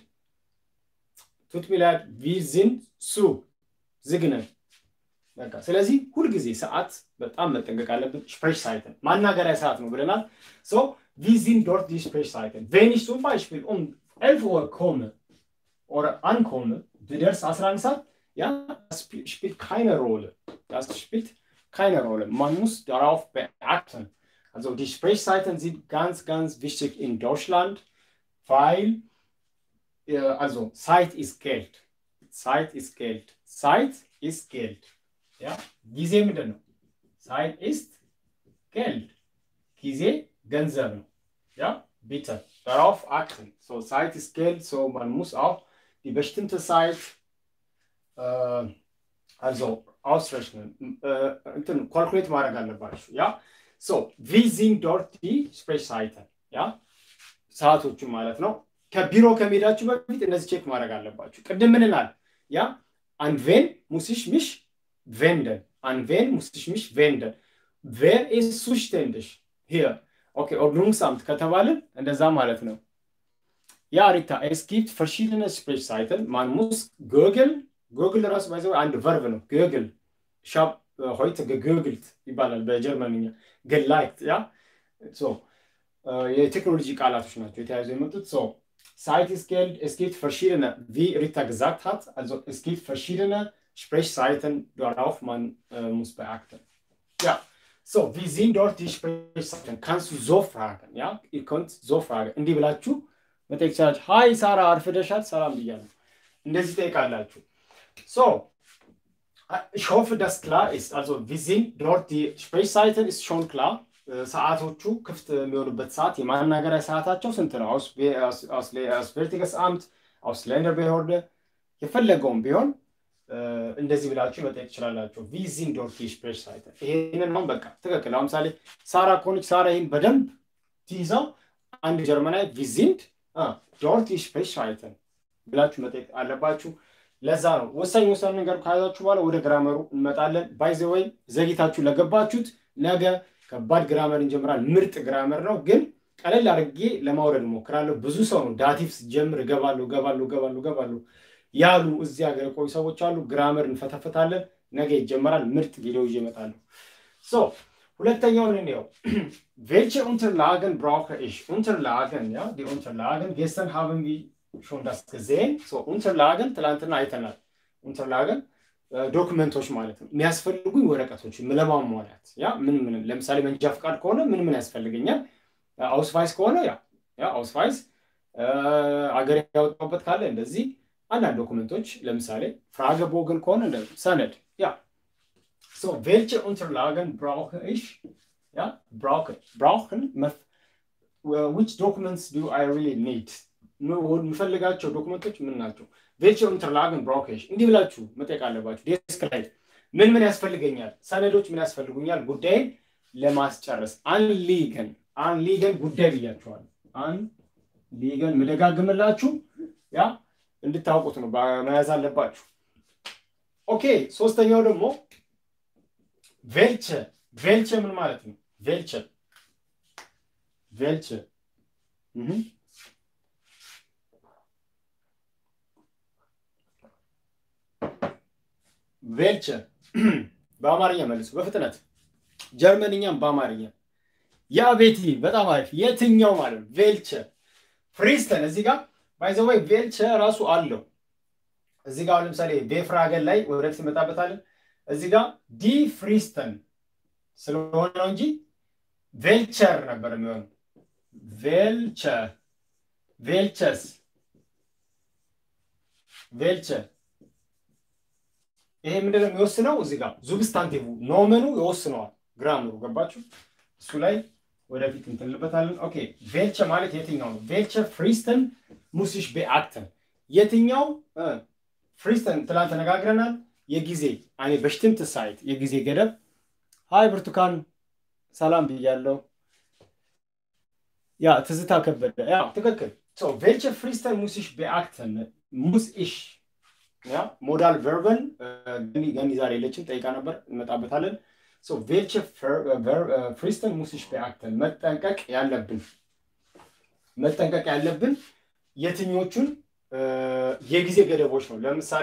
ቱት ሚላድ ቪዝን ሱ ዝግነን በቃ ስለዚህ ሁልጊዜ ሰዓት በጣም መጠንቀቅ አለብን። ስፕሬሽ ሳይትን ማናገሪያ ሰዓት ነው ብለናል። ሶ ቪዚን ዶርት ዲ ስፕሬሽ ሳይትን ቬን ich zum Beispiel um 11 Uhr komme oder ankomme, ብደርስ 11 ሰዓት ja, das spielt keine Rolle. Das spielt keine Rolle. Man muss darauf beachten. Also die Sprechzeiten sind ganz, ganz wichtig in Deutschland, weil äh, also Zeit ist Geld. Zeit ist Geld. Zeit ist Geld. Ja, ጊዜ ምንድን ነው? Zeit ist Geld. ጊዜ ገንዘብ ነው። Ja, bitte darauf achten. So, Zeit ist Geld, so man muss auch die bestimmte Zeit äh, also ausrechnen, äh, kalkuliert ማድረግ አለባችሁ። ያ ሶ ዊ sind dort die Sprechzeiten ያ ሰዓቶቹ ማለት ነው። ከቢሮ ከመሄዳችሁ በፊት እነዚህ ቼክ ማድረግ አለባችሁ። ቅድም ምንናል? ያ an wen muss ich mich wenden? An wen muss ich mich wenden? Wer ist zuständig? Hier. Okay, Ordnungsamt ከተባልን እንደዛ ማለት ነው። Ja, Rita, es gibt verschiedene Sprechzeiten. Man muss googeln. Google ራሱ ባይዘው አንድ ቨርብ ነው። google ich habe äh, heute gegoogelt ይባላል በጀርመንኛ geliked ያ ሶ የቴክኖሎጂ ቃላቶች ናቸው የተያዙ የመጡት ሶ Zeit ist Geld. Es gibt verschiedene, wie Rita gesagt hat, also es gibt verschiedene Sprechzeiten, darauf man äh, muss beachten. Ja, so, wie sind dort die Sprechzeiten? Kannst du so fragen, ja? Ihr könnt so fragen. እንዲህ ብላችሁ መጠየቅ ትችላላችሁ። ሀይ ሳራ አርፍደሻል፣ ሰላም ብያለሁ። እንደዚህ ጠይቃላችሁ። So, ich hoffe, dass klar ist. Also, wir sind dort, die Sprechzeiten ist schon klar. ሰዓቶቹ ክፍት የሚሆኑበት ሰዓት የማናገሪያ ሰዓታቸው ስንት ነው? አውስቬርቲገስ አምት አውስላንደር ቤሆርደ የፈለገውም ቢሆን እንደዚህ ብላችሁ መጠየቅ ትችላላችሁ። ቪዚን ዶርት ስፕሬሽ ሳይተን ይሄንን አሁን በቃ ትክክል። አሁን ምሳሌ ሳራ ከሆነች ሳራ ይህን በደንብ ትይዛው አንድ ጀርመናዊ ቪዚንድ ዶርት ስፕሬሽ ሳይተን ብላችሁ መጠየቅ አለባችሁ። ለዛ ነው ወሳኝ ወሳኝ ነገር ከያዛችሁ በኋላ ወደ ግራመሩ እንመጣለን። ባይዘ ወይ ዘግይታችሁ ለገባችሁት ነገ ከባድ ግራመር እንጀምራል። ምርጥ ግራመር ነው፣ ግን ቀለል አድርጌ ለማውረድ እሞክራለሁ። ብዙ ሰው ነው ዳቲቭ ስጀምር እገባለሁ እገባለሁ እገባለሁ እገባለሁ ያሉ እዚህ ሀገር የቆዩ ሰዎች አሉ። ግራመር እንፈተፍታለን። ነገ ይጀመራል። ምርጥ ቪዲዮ ይዤ እመጣለሁ። ሶ ሁለተኛውን እንየው። ዌልche Unterlagen brauche ich? Unterlagen, ja, die Unterlagen. Gestern haben wir schon das gesehen. So Unterlagen ትላንትና አይተናል። Unterlagen ዶክመንቶች ማለት ነው። የሚያስፈልጉኝ ወረቀቶች ለማሟላት ያ ምን ምን ለምሳሌ መንጃ ፍቃድ ከሆነ ምን ምን ያስፈልገኛል? አውስቫይስ ከሆነ ያ ያ አውስቫይስ አገር ያወጣሁበት ካለ እንደዚህ አንዳንድ ዶክመንቶች ለምሳሌ ፍራገ ቦገን ከሆነ እንደ ሰነድ ያ ሶ ዌልche Unterlagen brauche ich ja brauche brauchen which documents do I really need የምፈልጋቸው ዶክመንቶች ምን ናቸው? ዌልche Unterlagen brauche ich እንዲህ ብላችሁ መጠየቅ አለባችሁ። ዴስክ ላይ ምን ምን ያስፈልገኛል? ሰነዶች ምን ያስፈልጉኛል? ጉዳይን ለማስጨረስ አንሊገን አንሊገን ጉዳይ ብያችኋል። አንሊገን ምደጋግምላችሁ ያ እንድታውቁት ነው መያዝ አለባችሁ። ኦኬ ሶስተኛው ደግሞ ቬልቸ ቬልቸ ምን ማለት ነው? ቬልቸ ቬልቸ ቬልቸ በአማርኛ መልሱ በፍጥነት ጀርመንኛም በአማርኛ ያ ቤቲ በጣም አሪፍ የትኛው ማለት ነው ቬልቸ ፍሪስተን እዚህ ጋር ባይዘወይ ቬልቸ ራሱ አለው እዚህ ጋር ለምሳሌ ቤፍራገን ላይ ወደፊት እንመጣበታለን እዚህ ጋር ዲ ፍሪስተን ስለሆነ ነው እንጂ ቬልቸር ነበር የሚሆን ቬልቸ ቬልቸስ ቬልቸ ይሄ ምንድነው የሚወስነው? እዚህ ጋር ዙብስታንቲቭ ኖመኑ ይወስነዋል። ግራምሩ ገባችሁ? እሱ ላይ ወደፊት እንትንልበታለን። ኦኬ ቬልቸ ማለት የትኛው ነው? ቬልቸ ፍሪስተን ሙሲሽ ቤአክተን የትኛው ፍሪስተን ትላንት ተነጋግረናል። የጊዜ አኔ በሽትምት ሳይት የጊዜ ገደብ ሀይ ብርቱካን ሰላም ብያለው። Ja, ትዝታ ከበደ ያ ትክክል። So, welche Fristen muss ich beachten? Muss ich ያ ሞዳል ቨርበን ገኒ ገኒ ዛሬ የለችም ጠይቃ ነበር፣ እንመጣበታለን። So, welche Fristen muss ich beachten? መጠንቀቅ ያለብን መጠንቀቅ ያለብን የትኞቹን የጊዜ ገደቦች ነው። ለምሳሌ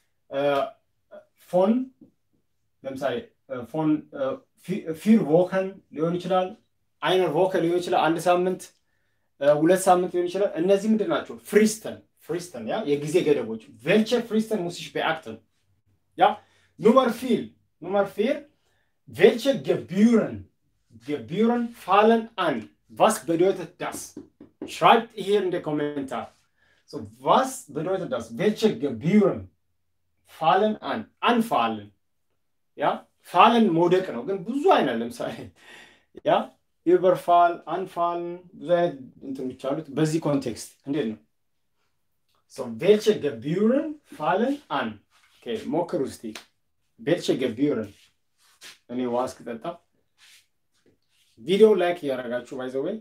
ፎን ለምሳሌ ፎን ፊር ቮከን ሊሆን ይችላል፣ አይነር ቮከን ሊሆን ይችላል፣ አንድ ሳምንት ሁለት ሳምንት ሊሆን ይችላል። እነዚህ ምንድን ናቸው? ፍሪስተን ፍሪስተን ያ የጊዜ ገደቦች ቬልቸ ፍሪስተን ሙሲሽ beachten ያ ኑመር ፊል ኑመር ፊር ቬልቸ gebühren gebühren fallen an was bedeutet das schreibt hier in den Kommentar so was bedeutet das welche Gebühren fallen an anfallen ያ ፋለን መውደቅ ነው ግን ብዙ አይነት ለምሳሌ ያ ዩበርፋል አንፋልን ብዙ አይነት እንትኖች አሉት በዚህ ኮንቴክስት እንዴት ነው So, welche Gebühren fallen an? Okay, ሞክሩ እስቲ welche Gebühren እኔ ዋስ ከጠጣ ቪዲዮ ላይክ እያደረጋችሁ ባይዘወይ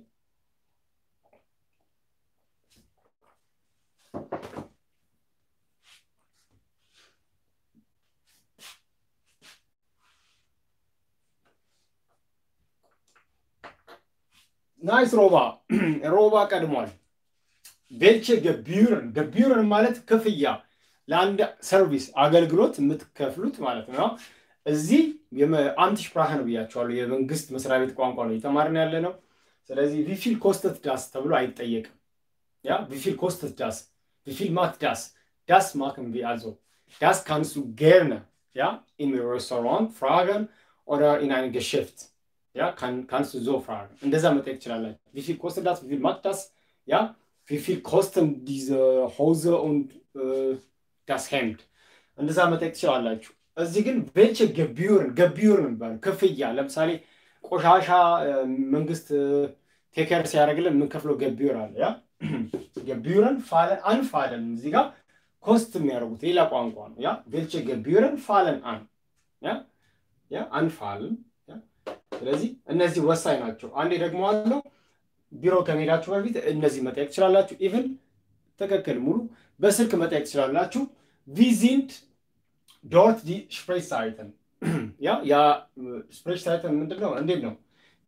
ናይስ ሮባ ሮባ ቀድሟል። ቬልቸ ገቢዩርን ገቢዩርን ማለት ክፍያ ለአንድ ሰርቪስ አገልግሎት የምትከፍሉት ማለት ነው። እዚህ አምቲሽ ፕራህ ነው ብያቸዋለሁ። የመንግስት መስሪያ ቤት ቋንቋ ነው እየተማርን ያለ ነው። ስለዚህ ቪፊል ኮስተት ዳስ ተብሎ አይጠየቅም። ያ ቪፊል ኮስተት ዳስ ቪፊል ማት ዳስ ዳስ ማክን ቪ አልዞ ዳስ ካንሱ ጌርነ ያ ኢን ሬስቶራንት ፍራገን ኦር ኢን አይን ገሽፍት ያ ካንሱ ዞ ፍራገን እንደዛ መጠየቅ ትችላላችሁ። ቪፊል ኮስተት ዳስ ቪፊል ማት ዳስ ያ wie viel kosten diese Hose und äh, das Hemd? እንደዛ መጠየቅ ትችላላችሁ። እዚህ ግን ቬልቸ ገቢዩርን ገቢዩርን የሚባለው ክፍያ ለምሳሌ ቆሻሻ መንግስት ቴከር ሲያደርግልን የምንከፍለው ገቢዩር አለ። ያ ገቢዩርን ፋለን አንፋለን እዚህ ጋር ኮስት የሚያደርጉት ሌላ ቋንቋ ነው። ያ ቬልቸ ገቢዩርን ፋለን አን ያ ያ አንፋልን። ስለዚህ እነዚህ ወሳኝ ናቸው። አንዴ ደግሞ አለው ቢሮ ከመሄዳችሁ በፊት እነዚህ መጠየቅ ትችላላችሁ። ኢቭን ትክክል ሙሉ በስልክ መጠየቅ ትችላላችሁ። ቪዚንድ ዶርት ዲ ስፕሬስሳይተን ያ ያ ስፕሬስሳይተን ምንድን ነው? እንዴት ነው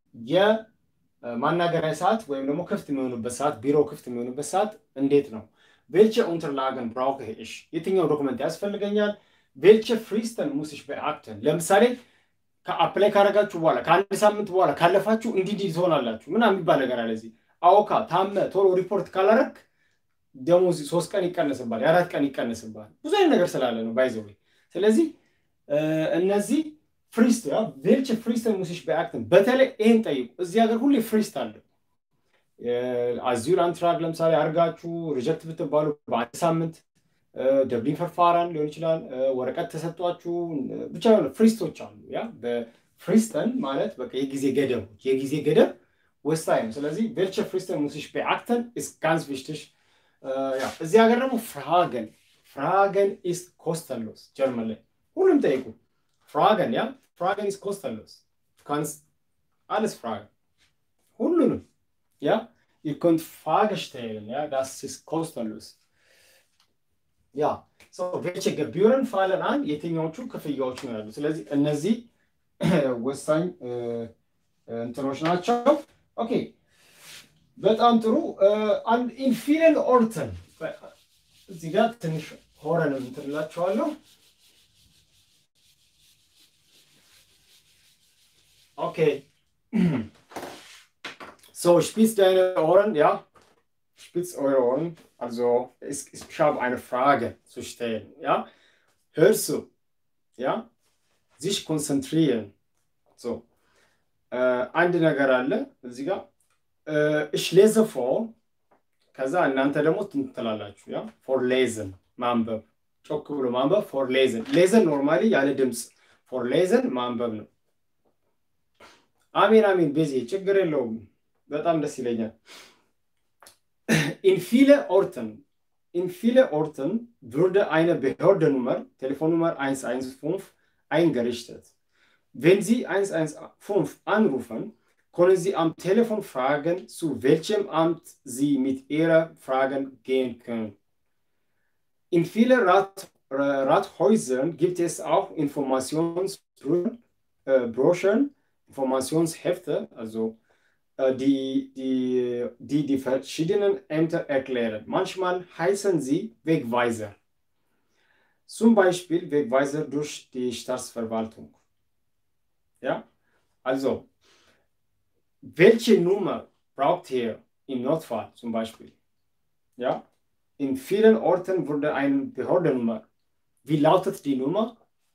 የማናገሪያ ሰዓት ወይም ደግሞ ክፍት የሚሆኑበት ሰዓት ቢሮ ክፍት የሚሆኑበት ሰዓት እንዴት ነው? ቬልቸ ኡንተርላገን ብራውከ ኢሽ የትኛው ዶክመንት ያስፈልገኛል? ቬልቸ ፍሪስተን ሙስሽ በአክተን ለምሳሌ ከአፕላይ ካረጋችሁ በኋላ ከአንድ ሳምንት በኋላ ካለፋችሁ እንዲህ እንዲህ ትሆናላችሁ ምናምን የሚባል ነገር አለ። እዚህ አዎካ ታመ ቶሎ ሪፖርት ካላረግ ደሞዝ ሶስት ቀን ይቀነስባል፣ የአራት ቀን ይቀነስባል። ብዙ አይነት ነገር ስላለ ነው ባይዘው። ስለዚህ እነዚህ ፍሪስት ቬልቸ ፍሪስተን ሙሲሽ በአክትን በተለይ ይህን ጠይቁ። እዚህ ሀገር ሁሌ ፍሪስት አለ። አዚዩል አንትራግ ለምሳሌ አድርጋችሁ ሪጀክት ብትባሉ በአንድ ሳምንት ደብሊን ፈርፋራን ሊሆን ይችላል። ወረቀት ተሰጧችሁ ብቻ የሆነ ፍሪስቶች አሉ። ያ በፍሪስተን ማለት በቃ የጊዜ ገደቦች የጊዜ ገደብ ወሳኝ ነው። ስለዚህ ቬልቸ ፍሪስተን ሙሲሽ በአክተን ኢስ ጋንስ ቪሽትሽ ያ እዚህ ሀገር ደግሞ ፍራገን ፍራገን ኢስ ኮስተንሎስ ጀርመን ላይ ሁሉም ጠይቁ። ፍራገን ያ ፍራገን ኢስ ኮስተንሎስ ካንስ አለስ ፍራገን ሁሉንም ያ ihr könnt Frage stellen, ja, das ist kostenlos. ያ ቬልቸ ገቢዩርን ፋለን አን የትኛዎቹ ክፍያዎች ነው ያሉ። ስለዚህ እነዚህ ወሳኝ እንትኖች ናቸው። ኦኬ በጣም ጥሩ። ኢንፊለን ኦርተን እዚህ ጋር ትንሽ ሆረን እንትንላቸዋለሁ። ኦኬ ሶ spitz deine Ohren, ja? Spitz eure Ohren. Also, es, ich habe eine Frage zu stellen. Ja? Hörst du? Ja? Sich konzentrieren. So. Äh, አንድ ነገር አለ እዚህ ጋር እሽ ሌዘ ፎር ከዛ እናንተ ደግሞ ትንትላላችሁ ያ ፎር ሌዘን ማንበብ ጮክ ብሎ ማንበብ ፎር ሌዘን ሌዘን ኖርማሊ ያለ ድምፅ ፎር ሌዘን ማንበብ ነው አሜን አሜን ቤዚ ችግር የለውም በጣም ደስ ይለኛል in viele Orten, in viele Orten würde eine Behördennummer, Telefonnummer 115, eingerichtet. Wenn Sie 115 anrufen, können Sie am Telefon fragen, zu welchem Amt Sie mit Ihrer Fragen gehen können. In vielen Rat, äh, Rathäusern gibt es auch Informationsbroschüren, äh, Informationshefte, also äh, die, die, die die verschiedenen Ämter erklären. Manchmal heißen sie Wegweiser. Zum Beispiel Wegweiser durch die Staatsverwaltung. Ja, also welche Nummer braucht ihr im Notfall zum Beispiel? Ja, in vielen Orten wurde eine Behördennummer. Wie lautet die Nummer?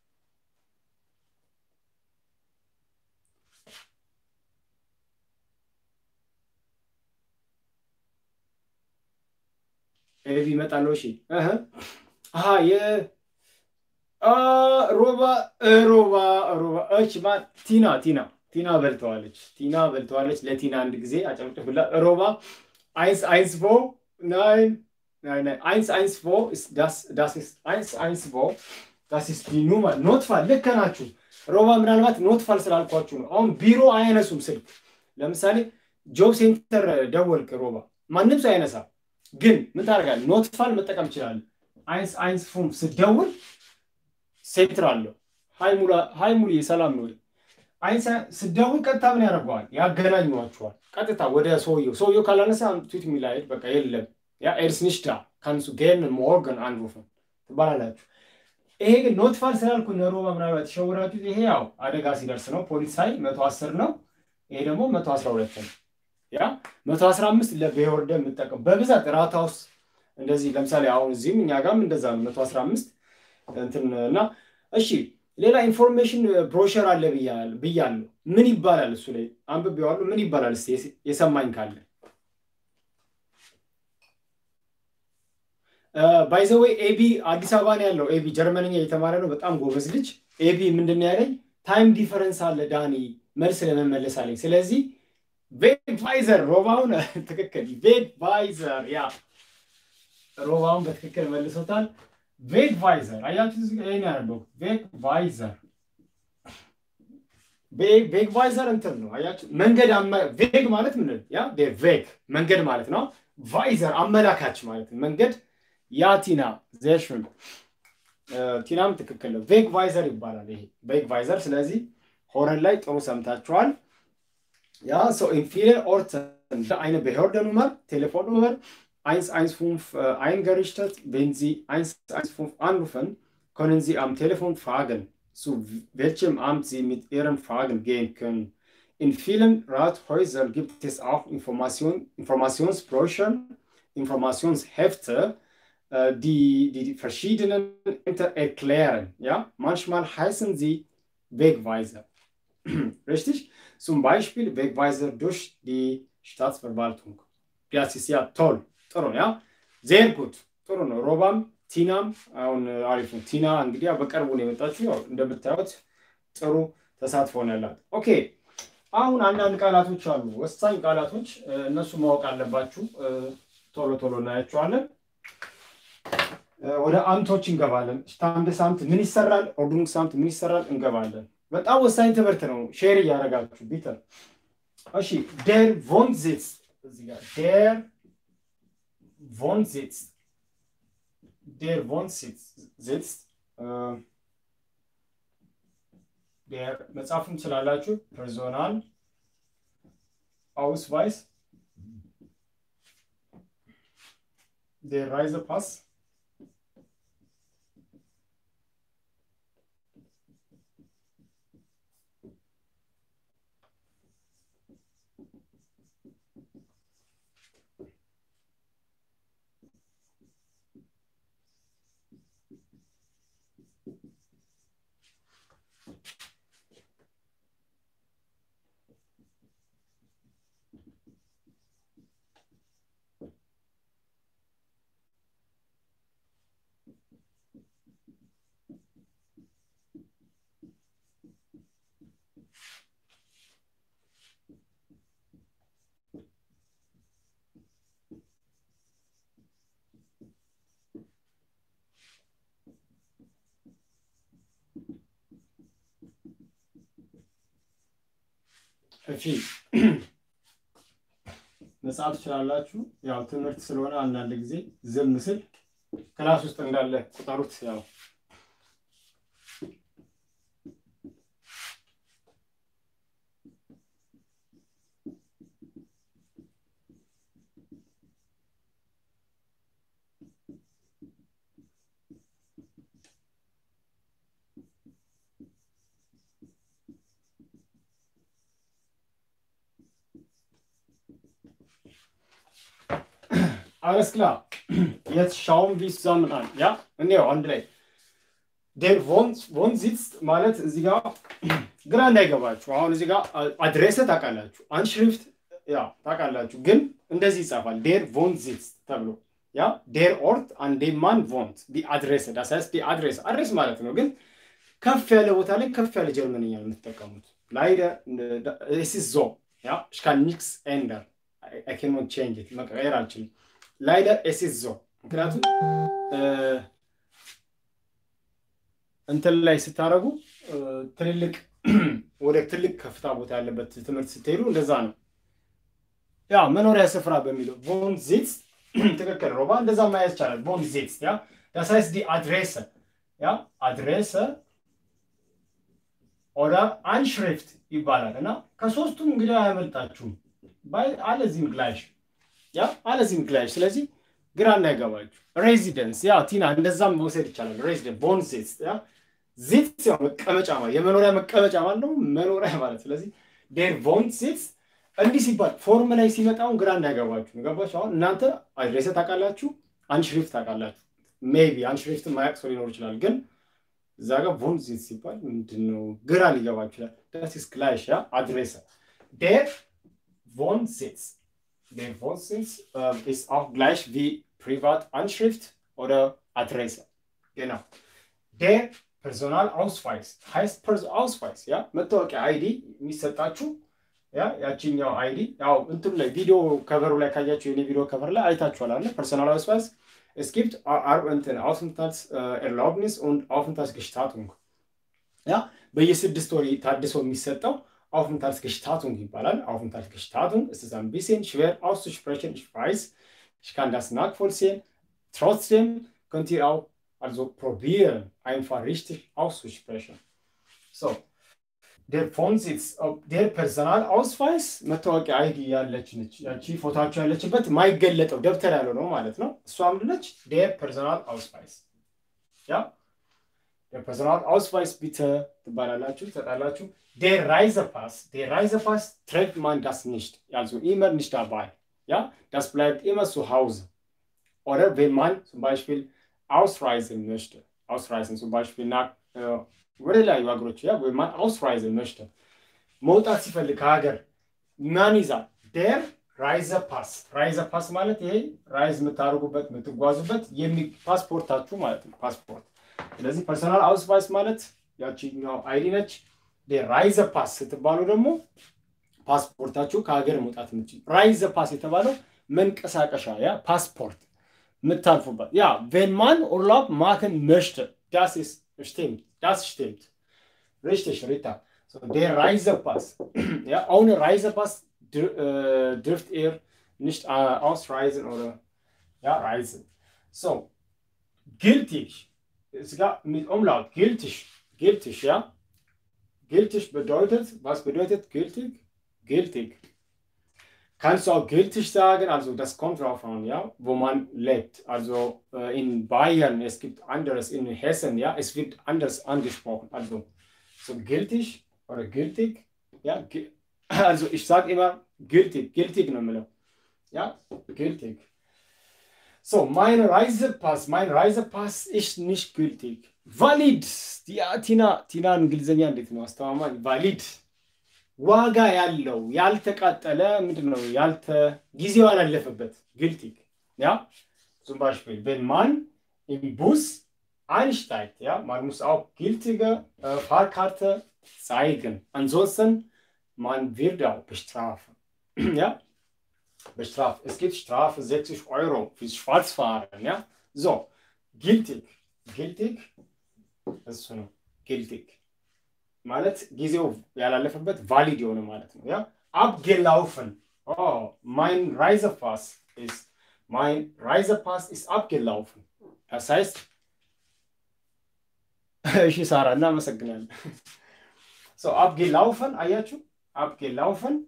ኤቢ ይመጣለው። እሺ አሀ ሮባ ሮባ ሮባ እች ማ ቲና ቲና ቲና በልተዋለች። ቲና በልተዋለች። ለቲና አንድ ጊዜ አጨብጭቡላ። ሮባ አይንስ አይንስ ፎ ናይን አይንስ አይንስ ፎ ዳስ አይንስ አይንስ ፎ ዳስ ኢስ ዲ ኑመር ኖትፋል። ልክ ናችሁ ሮባ። ምናልባት ኖትፋል ስላልኳችሁ ነው። አሁን ቢሮ አያነሱም ስልክ። ለምሳሌ ጆብ ሴንተር ደወልክ ሮባ፣ ማንም ሰው አይነሳም። ግን ምን ታደርጋለህ? ኖትፋል መጠቀም ትችላለህ። አይንስ አይንስ ፉም ስደውል ሴንትር አለው። ሀይ ሙሉ ሰላም ነው። አይንስ ስደውል ቀጥታ ምን ያደርገዋል? ያገናኟቸዋል። ቀጥታ ወደ ሰውየው ሰውየው ካላነሳ ቱት የሚላሄድ በቃ የለም። ያ ኤርስ ኒሽት da kannst du gerne morgen anrufen ትባላላችሁ። ይሄ ግን ኖትፋል ስላልኩ እነ ሮባ ምናልባት የተሸወራችሁት ይሄ ያው አደጋ ሲደርስ ነው። ፖሊስ ኃይል መቶ አስር ነው። ይሄ ደግሞ መቶ አስራ ሁለት ነው። ያ መቶ አስራ አምስት ለብሄወርደ የምጠቀም በብዛት ራታ ውስጥ እንደዚህ ለምሳሌ አሁን እዚህም እኛ ጋርም እንደዛ ነው መቶ አስራ አምስት እንትን እና እሺ ሌላ ኢንፎርሜሽን ብሮሸር አለ ብያለሁ። ምን ይባላል? እሱ ላይ አንብቤዋለሁ። ምን ይባላል? እስኪ የሰማኝ ካለ ባይዘወይ ኤቢ አዲስ አበባ ነው ያለው። ኤቢ ጀርመንኛ እየተማረ ነው። በጣም ጎበዝ ልጅ። ኤቢ ምንድን ነው ያለኝ? ታይም ዲፈረንስ አለ ዳኒ መልስ ለመመለስ አለኝ። ስለዚህ ቬድቫይዘር ሮባውን ትክክል ቬድቫይዘር ያ ሮባውን በትክክል መልሶታል። ቬግቫይዘር አያችሁ፣ ይሄን ያለው ቬግቫይዘር ቬግቫይዘር እንትን ነው አያችሁ፣ መንገድ ቬግ ማለት ምን ያ ቬግ መንገድ ማለት ነው። ቫይዘር አመላካች ማለት ነው። መንገድ ያ ቲና ዜሽን ቲናም ትክክል ነው። ቬግ ቫይዘር ይባላል ይሄ ቬግ ቫይዘር። ስለዚህ ሆረን ላይ ጥሩ ሰምታችኋል። ያ ሰው ኢን ቪelen Orten eine Behördennummer, Telefonnummer 115 äh, eingerichtet. Wenn Sie 115 anrufen, können Sie am Telefon fragen, zu welchem Amt Sie mit Ihren Fragen gehen können. In vielen Rathäusern gibt es auch Information, Informationsbroschüren, Informationshefte, äh, die, die die verschiedenen Ämter erklären. Ja? Manchmal heißen sie Wegweiser. Richtig? Zum Beispiel Wegweiser durch die Staatsverwaltung. Das ist ja toll. ጥሩ ነው። ያ ዜር ጉድ ጥሩ ነው። ሮባም ቲናም አሁን አሪፍ ነው። ቲና እንግዲህ በቅርቡ ነው የመጣችው። ያው እንደምታዩት ጥሩ ተሳትፎ ነው ያላት። ኦኬ አሁን አንዳንድ ቃላቶች አሉ፣ ወሳኝ ቃላቶች እነሱ ማወቅ አለባችሁ። ቶሎ ቶሎ እናያቸዋለን። ወደ አምቶች እንገባለን። ስታንድ ሳምት ምን ይሰራል፣ ኦርዱንግ ሳምት ምን ይሰራል እንገባለን። በጣም ወሳኝ ትምህርት ነው። ሼር እያደረጋችሁ ቢተር። እሺ ዴር ቮንዚትስ እዚህ ጋር ዴር Wohnsitz. Der Wohnsitz sitzt. Äh, der መጻፍም ስላላችሁ ፐርሶናል አውስቫይስ der Reisepass እሺ መጽሐፍ ትችላላችሁ። ያው ትምህርት ስለሆነ አንዳንድ ጊዜ ዝም ስል ክላስ ውስጥ እንዳለ ቁጠሩት። ያው Alles klar. Jetzt schauen wir zusammen an. Ja? እንየው አንድ ላይ ዴር ቮን ሲትስ ማለት እዚህ ጋር ግራ እንዳይገባችሁ። አሁን እዚህ ጋር አድሬሰ ታውቃላችሁ፣ አንሽሪፍት ያ ታውቃላችሁ፣ ግን እንደዚህ ይጻፋል ዴር ቮን ሲትስ ተብሎ ያ ዴር ኦርት አንዴ ማን ቮንት ዲ አድሬሰ ዳስ heißt ዲ አድሬስ አድሬስ ማለት ነው። ግን ከፍ ያለ ቦታ ላይ ከፍ ያለ ጀርመንኛ ነው የምትጠቀሙት። ላይደ es ist so ja ich kann nichts ändern I cannot change it መቀየር አልችልም። ላይደር es ist so ምክንያቱም እንትን ላይ ስታደርጉ ትልልቅ ወደ ትልቅ ከፍታ ቦታ ያለበት ትምህርት ስትሄዱ እንደዛ ነው። ያ መኖሪያ ስፍራ በሚለው ቮን ዚትስ ትክክል ሮባ እንደዛ ማየት ይቻላል። ቮን ዚትስ ያ das heißt die Adresse ያ አድሬሰ ኦዳ አንሽሪፍት ይባላል እና ከሶስቱም እንግዲህ አያመልጣችሁም። አለዚህም ግላሽ ያ አለዚህም ግላሽ ስለዚህ ግራ እንዳይገባችሁ ሬዚደንስ ያ ቲና እንደዛም መውሰድ ይቻላል። ሬዚደንስ ቦን ዚትስ ያ ዚትስ ያው መቀመጫ ማለት የመኖሪያ መቀመጫ ማለት ነው መኖሪያ ማለት ስለዚህ ዴር ቮን ዚትስ እንዲህ ሲባል ፎርም ላይ ሲመጣውን ግራ እንዳይገባችሁ ገባችሁ። አሁን እናንተ አድሬሰ ታውቃላችሁ፣ አንሽሪፍት ታውቃላችሁ። ሜቢ አንሽሪፍት ማያቅ ሰው ሊኖር ይችላል፣ ግን እዛ ጋር ቮን ዚትስ ሲባል ምንድን ነው ግራ ሊገባ ይችላል። ዳስ ኢስ ግላሽ ያ አድሬሰ ዴር ቮን ዚትስ Der Wohnsitz äh, ist auch gleich wie Privatanschrift oder Adresse. Genau. Der Personalausweis heißt Personalausweis, ja? መታወቂያ አይዲ የሚሰጣችሁ ያ ያቺኛው አይዲ ያው እንትኑ ላይ ቪዲዮ ከቨሩ ላይ ካያችሁ የኔ ቪዲዮ ከቨር ላይ አይታችኋል አለ ፐርሶናል አውስዋይስ es gibt እንትን Aufenthaltserlaubnis und Aufenthaltsgestattung ያ በየስድስት ወር ታድሶ የሚሰጠው Aufenthaltsgestattung ይባላል። Aufenthaltsgestattung ist es ein bisschen schwer auszusprechen. Ich weiß, ich kann das nachvollziehen. Trotzdem könnt ihr auch also probieren, einfach richtig auszusprechen. So, der Wohnsitz, der Personalausweis መታወቂያ አይዲ ያለች ነች። ያቺ ፎቶቸው ያለችበት ማይገለጠው ደብተር ያለው ነው ማለት ነው። እሷ ምንድን ነች? der Personalausweis ja der Personalausweis bitte ትባላላችሁ ትሰጣላችሁ። Der Reisepass, der Reisepass trägt man das nicht, also immer nicht dabei. Ja, das bleibt immer zu Hause. Oder wenn man zum Beispiel ausreisen möchte, ausreisen zum Beispiel nach äh, ወደ ላይ ሀገሮች ያ wenn man ausreisen möchte መውጣት ሲፈልግ ከሀገር ማን ይዛል? der Reisepass Reisepass ማለት ይሄ ራይዝ የምታደርጉበት የምትጓዙበት ፓስፖርታችሁ ማለት ነው። ፓስፖርት ስለዚህ ፐርሰናል አውስቫይስ ማለት ያቺኛው አይዲ ነች። ራይዘ ፓስ ስትባሉ ደግሞ ፓስፖርታችሁ ከሀገር መውጣት የምችል ራይዘ ፓስ የተባለው መንቀሳቀሻ ያ ፓስፖርት የምታልፉበት ያ ቬንማን ኡርላብ ማክን መሽተ ዳስ ስቲምት ዳስ ስቲምት richtig Rita so der Reisepass ja ohne Reisepass dürft ihr nicht äh, ausreisen oder ja reisen so gültig sogar mit Umlaut gültig gültig ja Gültig bedeutet, was bedeutet gültig? Gültig. Kannst du auch gültig sagen, also das kommt drauf an, ja, wo man lebt. Also äh, in Bayern, es gibt anderes, in Hessen, ja, es wird anders angesprochen. Also so gültig oder gültig, ja, also ich sage immer gültig, gültig nochmal. Ja, gültig. So, mein Reisepass, mein Reisepass ist nicht gültig. ቫሊድ ቲና ቲና እንግሊዝኛ እንዴት ነው አስተማማኝ? ቫሊድ ዋጋ ያለው ያልተቃጠለ ምንድን ነው ያልተ ጊዜው ያላለፈበት ግልቲግ ያ zum Beispiel wenn man im Bus einsteigt ja man muss auch gültige äh, Fahrkarte zeigen ansonsten man wird auch bestraft ja bestraft es gibt Strafe 60 Euro fürs Schwarzfahren ja so gültig gültig እሱ ነው ጊልቲግ ማለት ጊዜው ያላለፈበት ቫሊድ የሆነ ማለት ነው። ያ አብጌላውፈን ማይን ራይዘፓስ ist mein Reisepass ist abgelaufen. Das heißt, እሺ ሳራ እናመሰግናለን። ሶ አብጌላውፈን አያችሁ፣ አብጌላውፈን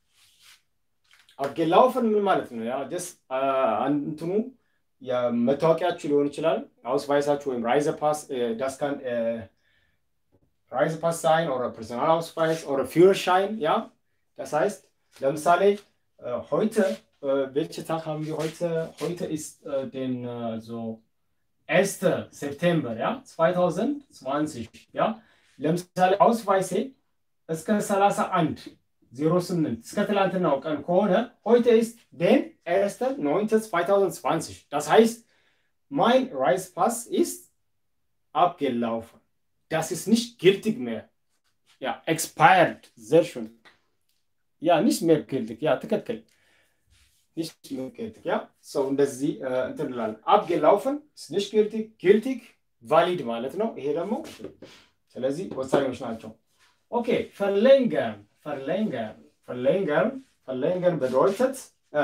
አብጌላውፈን ምን ማለት ነው? ያ ጀስ እንትኑ የመታወቂያችሁ ሊሆን ይችላል አውስቫይሳችሁ ወይም ራይዘ ፓስ ዳስካን ራይዘ ፓስ ሳይን ኦር ፐርሰናል አውስቫይስ ኦር ፊርሻይን ያ das heißt ለምሳሌ heute welche Tag haben wir heute? Heute ist äh, den äh, so 1. September, ja, 2020, ja. ለምሳሌ አውስቫይሴ እስከ 31 08 እስከ ትላንትናው ቀን ከሆነ heute ist den 1. 9. 2020. Das heißt, mein Reisepass ist abgelaufen. Das ist nicht gültig mehr. Ja, expired. Sehr schön. Ja, nicht mehr gültig. Ja, ትክክል nicht mehr gültig. Ja, so እንደዚህ እንትን እንላለን። abgelaufen ist nicht gültig, gültig ቫሊድ ማለት ነው። ይሄ ደግሞ ስለዚህ ወሳኞች ናቸው። ኦኬ verlängern verlängern verlängern verlängern bedeutet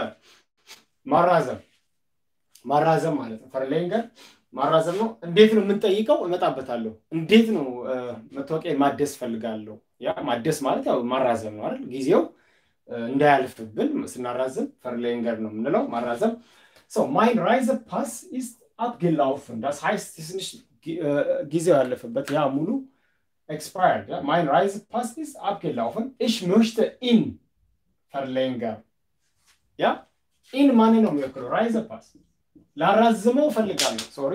ማራዘም ማራዘም ማለት ነው። verlängern ማራዘም ነው። እንዴት ነው የምንጠይቀው? እመጣበታለሁ። እንዴት ነው መታወቂያ ማደስ ፈልጋለሁ። ያ ማደስ ማለት ያው ማራዘም ነው አይደል? ጊዜው እንዳያልፍብን ስናራዝም ፈርሌንገር ነው የምንለው ማራዘም ሰው ማይን ራይዘ ፓስ ኢስት abgelaufen das heißt ትንሽ ጊዜው ያለፈበት ያ ሙሉ expired ja? mein Reisepass ist abgelaufen ich möchte ihn verlängern ja ኢን ማን ነው የሚወክለው ራይዘፓስ ላራዝመው እፈልጋለሁ ሶሪ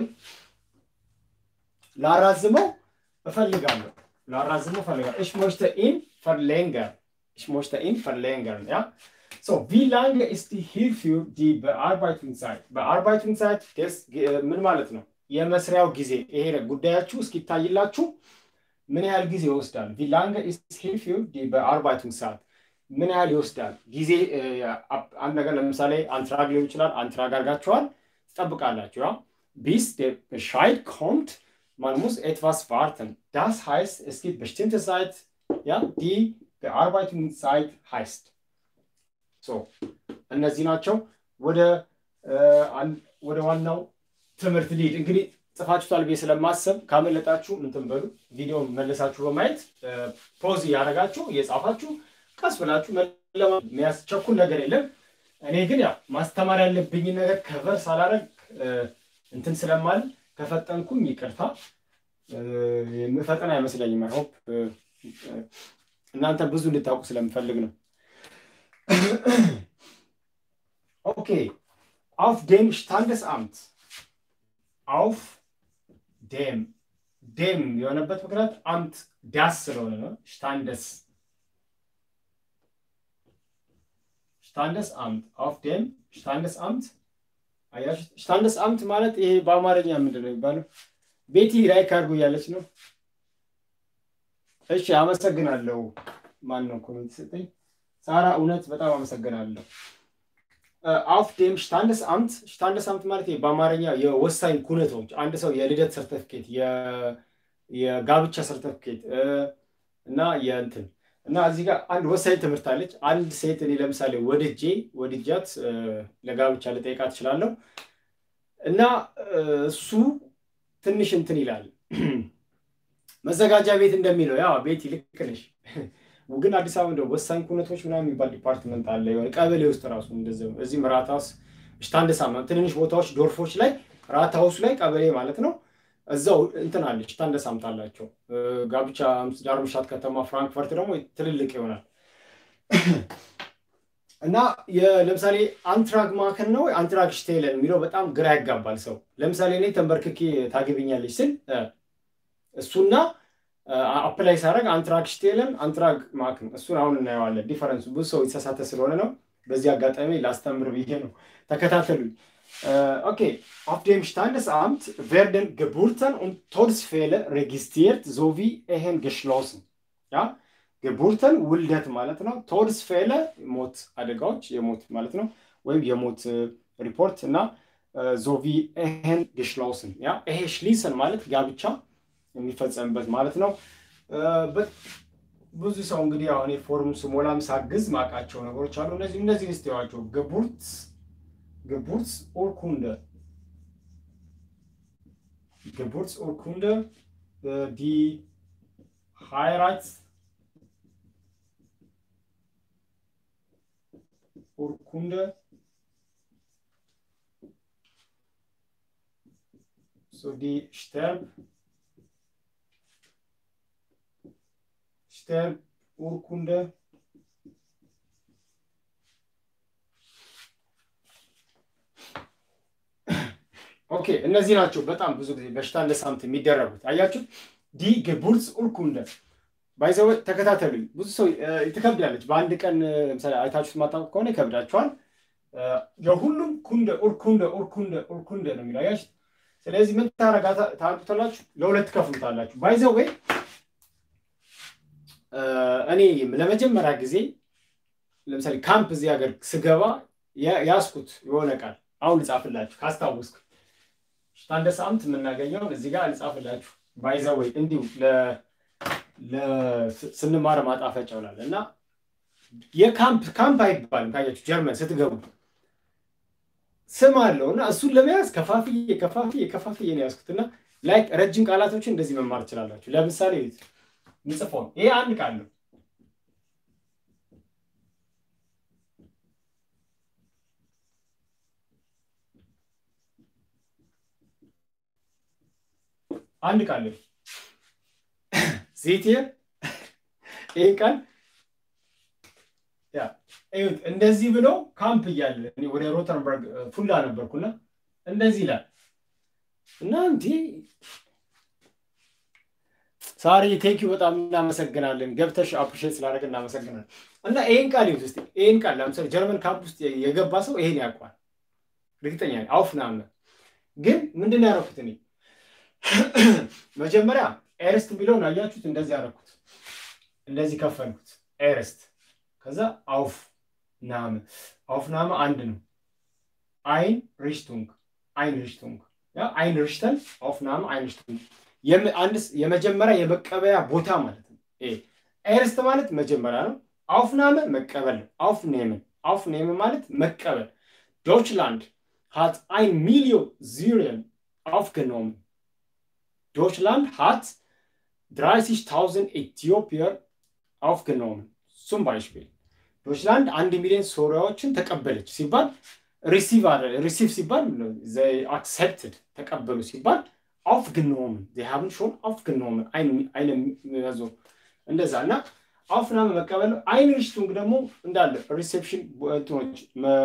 ላራዝመው እፈልጋለሁ ላራዝመው እፈልጋለሁ ich möchte ihn verlängern Ich möchte ihn verlängern, ja? So, wie lange ist die hierfür die Bearbeitungszeit? Bearbeitungszeit des, ምን ማለት ነው? የመስሪያው ጊዜ ይሄ ጉዳያችሁ እስኪታይላችሁ ምን ያህል ጊዜ ይወስዳል? wie lange ist hierfür die Bearbeitungszeit? ምን ያህል ይወስዳል? ጊዜ አንድ ነገር ለምሳሌ አንትራግ ሊሆን ይችላል። አንትራግ አድርጋችኋል፣ ትጠብቃላችሁ። ያ bis der Bescheid kommt, man muss etwas warten. Das heißt, es gibt bestimmte Zeit, ja, die Bearbeitungszeit heißt. So, እነዚህ ናቸው። ወደ ወደ ዋናው ትምህርት ሊድ እንግዲህ ጽፋችሁታል ብዬ ስለማሰብ ካመለጣችሁ እንትን በሉ ቪዲዮ መለሳችሁ በማየት ፖዝ እያደረጋችሁ እየጻፋችሁ ቀስ ብላችሁ የሚያስቸኩል ነገር የለም። እኔ ግን ያው ማስተማር ያለብኝን ነገር ከቨር ሳላረግ እንትን ስለማል ከፈጠንኩኝ ይቅርታ። የምፈጠን አይመስለኝም። ሆፕ እናንተ ብዙ እንድታውቁ ስለምፈልግ ነው። ኦኬ አውፍ ዴም ሽታንደስአምት አውፍ ዴም ዴም የሆነበት ምክንያት አምት ዳስ ስለሆነ ነው። ሽታንደስ ሽታንደስ አምት አውፍ ዴም ሽታንደስ አምት አያችሁ። ሽታንደስ አምት ማለት ይሄ በአማርኛ ምንድን ነው የሚባለው? ቤቲ ላይክ አድርጉ እያለች ነው። እሺ አመሰግናለሁ። ማን ነው ኮሜንት ሰጠኝ? ሳራ እውነት በጣም አመሰግናለሁ። አፍ ዴም ሽታንደስ አምት ሽታንደስ አምት ማለት በአማርኛ የወሳኝ ኩነቶች አንድ ሰው የልደት ሰርተፍኬት፣ የጋብቻ ሰርተፍኬት እና የእንትን እና እዚህ ጋር አንድ ወሳኝ ትምህርት አለች። አንድ ሴት እኔ ለምሳሌ ወድጄ ወድጃት ለጋብቻ ልጠይቃት እችላለሁ እና እሱ ትንሽ እንትን ይላል መዘጋጃ ቤት እንደሚለው ያ ቤት ልክ ነሽ። ግን አዲስ አበባ እንደው ወሳኝ ኩነቶች ምናምን የሚባል ዲፓርትመንት አለ የሆነ ቀበሌ ውስጥ ራሱ እንደዚህ ነው። እዚህም ራታውስ ሽታንደሳም ትንንሽ ቦታዎች ዶርፎች ላይ ራታውስ ላይ ቀበሌ ማለት ነው። እዛው እንትን አለች ሽታንደሳምት አላቸው። ጋብቻ ዳርምሻት ከተማ፣ ፍራንክፈርት ደግሞ ትልልቅ ይሆናል እና ለምሳሌ አንትራግ ማከን ነው አንትራግ ሽቴለን የሚለው በጣም ግራ ያጋባል ሰው። ለምሳሌ እኔ ተንበርክኬ ታገብኛለች ስል እሱና አፕላይ ሳደርግ አንትራግ ሽቴለን አንትራግ ማክን እሱን አሁን እናየዋለን። ዲፈረንሱ ብዙ ሰው የተሳሳተ ስለሆነ ነው። በዚህ አጋጣሚ ላስተምር ብዬ ነው። ተከታተሉኝ። ኦኬ auf dem Standesamt werden Geburten und Todesfälle registriert sowie Ehen geschlossen. Ja? Geburten ውልደት ማለት ነው። ቶድስፌለ ሞት አደጋዎች የሞት ማለት ነው፣ ወይም የሞት ሪፖርት እና ዞቪ ኤሄን ግሽላውስን ያ ይሄ ሽሊሰን ማለት ጋብቻ የሚፈጸምበት ማለት ነው። ብዙ ሰው እንግዲህ አሁን ፎርም ስሞላም ሳግዝ ማውቃቸው ነገሮች አሉ። እነዚህ እነዚህ ስቴዋቸው ገቡርት ገቡርት ኡርኩንደ ገቡርት ኡርኩንደ ዲ ሃይራት ኡርኩንደ so die Sterb, Sterburkunde. ኦኬ እነዚህ ናቸው በጣም ብዙ ጊዜ በሽታ እንደ ሳምንት የሚደረጉት አያችሁ። ዲ ገቡርስ ኡርኩንደ ባይዘወ ተከታተሉኝ። ብዙ ሰው ትከብዳለች። በአንድ ቀን ለምሳሌ አይታችሁት ማታውቁ ከሆነ ይከብዳችኋል። የሁሉም ኩንደ ኡርኩንደ ኡርኩንደ ኡርኩንደ ነው የሚለው አያችሁ። ስለዚህ ምን ታደርጉታላችሁ? ለሁለት ከፍሉታላችሁ። ባይዘው ወይ እኔ ለመጀመሪያ ጊዜ ለምሳሌ ካምፕ እዚህ ሀገር ስገባ ያስኩት የሆነ ቃል አሁን ልጻፍላችሁ ካስታወስኩ አንደ ሳምንት የምናገኘውን እዚህ ጋር ልጻፍላችሁ። ባይዘው ወይ እንዲሁ ስንማር ማጣፈጫ ይውላል እና የካምፕ ካምፕ አይባልም ካያችሁ ጀርመን ስትገቡ ስም አለው እና እሱን ለመያዝ ከፋፍዬ ከፋፍዬ ከፋፍዬ ነው ያዝኩት እና ላይክ ረጅም ቃላቶችን እንደዚህ መማር ትችላላችሁ። ለምሳሌ ምጽፎን ይሄ አንድ ቃል ነው። አንድ ቃል ነው። ዜት ይህ ቃል እዩት እንደዚህ ብሎ ካምፕ እያለ ወደ ሮተንበርግ ፉላ ነበርኩና እንደዚህ ይላል እና እንዲ ሳሪ ቴንኪው በጣም እናመሰግናለን። ገብተሽ አፕሪሼት ስላደረግ እናመሰግናለን። እና ይህን ቃል ይሁት ስ ይህን ቃል ለምሳሌ ጀርመን ካምፕ ውስጥ የገባ ሰው ይሄን ያውቋል እርግጠኛ አውፍናመ ግን ምንድን ነው ያደረኩት እኔ መጀመሪያ ኤርስት የሚለውን አያችሁት እንደዚህ ያደረኩት እንደዚህ ከፈልኩት ኤርስት ከዛ አውፍ ናመ አውፍ ናመ አንድ ነው። አይን ሪሽቱንግ አይን ሪሽቱንግ ያ አይን ሪሽተን አውፍ ናመ አይን ሪሽቱንግ አንድ የመጀመሪያ የመቀበያ ቦታ ማለት ነው። ኤርስት ማለት መጀመሪያ ነው። አውፍ ናመ መቀበል ነው። አውፍ ኔምን አውፍ ኔምን ማለት መቀበል። ዶችላንድ ሃት አይን ሚሊዮን ዚሪየን aufgenommen. Deutschland hat 30.000 Äthiopier aufgenommen. Zum Beispiel. ዶችላንድ አንድ ሚሊዮን ሶሪያዎችን ተቀበለች ሲባል ሪሲቭ ሪሲቭ ሲባል አክሰፕትድ ተቀበሉ ሲባል aufgenommen sie haben schon aufgenommen eine also እንደዛ እና አውፍናመ መቀበል አይን ሪሽቱንግ ደግሞ እንዳለ ሪሴፕሽን እንትኖች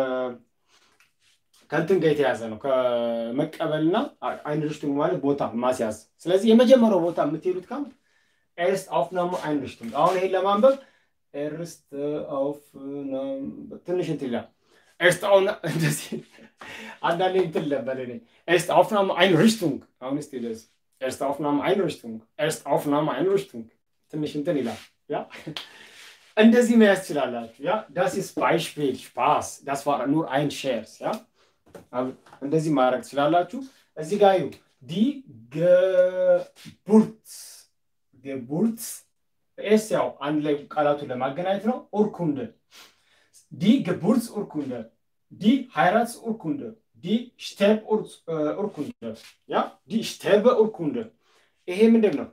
ከእንትን ጋር የተያዘ ነው ከመቀበልና አይን ሪሽቱንግ ማለት ቦታ ማስያዝ ስለዚህ የመጀመሪያው ቦታ የምትሄዱት ካምፕ ኤርስት አውፍናመ አይን ሪሽቱንግ አሁን ይሄን ለማንበብ ኤርስት አውፍ ትንሽ እንትን ይላል ኤርስት አሁን እንደዚህ አንዳንዴ እንትን ነበር እኔ ኤርስት አውፍናመ አይን ሪሽቱንግ አሁን እስቲ ደስ ኤርስት አውፍናመ አይን ሪሽቱንግ ኤርስት አውፍናመ አይን ሪሽቱንግ ትንሽ እንትን ይላል ያ እንደዚህ መያዝ ትችላላችሁ ያ ዳስ ኢስ ባይሽፒል ስፓስ ዳስ ዋር ኑር አይን ሼርስ ያ እንደዚህ ማድረግ ትችላላችሁ እዚህ ጋር ዩ ዲ ገቡርት ገቡርት ኤስ ያው አንድ ላይ ቃላቱን ለማገናኘት ነው ኡርኩንደ ዲ ገቡርትስ ኡርኩንደ ዲ ሃይራትስ ኡርኩንደ ዲ ሽቴብ ኡርኩንደ ያ ዲ ሽቴበ ኡርኩንደ ይሄ ምንድን ነው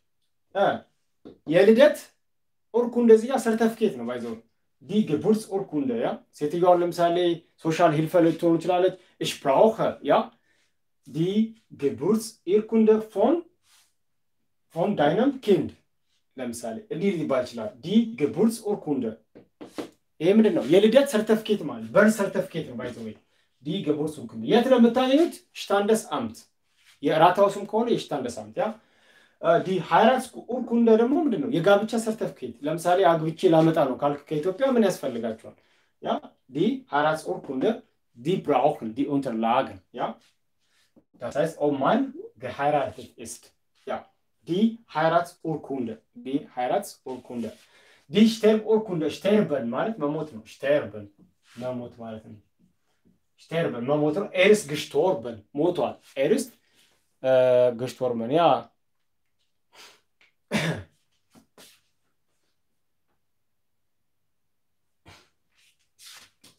የልደት ኡርኩንደ እዚህ ጋር ሰርተፊኬት ነው ባይዘው ዲ ገቡርትስ ኡርኩንደ ያ ሴትዮዋን ለምሳሌ ሶሻል ሂልፈ ልትሆኑ ትችላለች እሽ ብራውኸ ያ ዲ ገቡርትስ ኢርኩንደ ፎን ፎን ዳይነም ኪንድ ለምሳሌ እንዲህ ሊባል ይችላል ዲ ገቡርትስ ኡርኩንደ ይሄ ምንድን ነው የልደት ሰርተፊኬት ማለት በር ሰርተፊኬት ነው ባይዘ ወይ ዲ ገቡርትስ ኡርኩንደ የት ነው የምታገኙት ሽታንደስ አምት የራታው ስም ከሆነ የሽታንደስ አምት ያ ዲ ሃይራትስ ኡርኩንደ ደግሞ ምንድን ነው የጋብቻ ሰርተፊኬት ለምሳሌ አግብቼ ላመጣ ነው ካልክ ከኢትዮጵያ ምን ያስፈልጋቸዋል ያ ዲ ሃይራትስ ኡርኩንደ ዲ ብራውክን ዲ ኡንተርላገን ያ Das heißt, ob man geheiratet ist. Ja, die Heiratsurkunde. Die Heiratsurkunde. Die Sterburkunde. Sterben ማለት መሞት ነው። sterben መሞት ማለት ነው። sterben መሞት ነው። Er ist gestorben ሞቷል። Er ist äh, gestorben. Ja.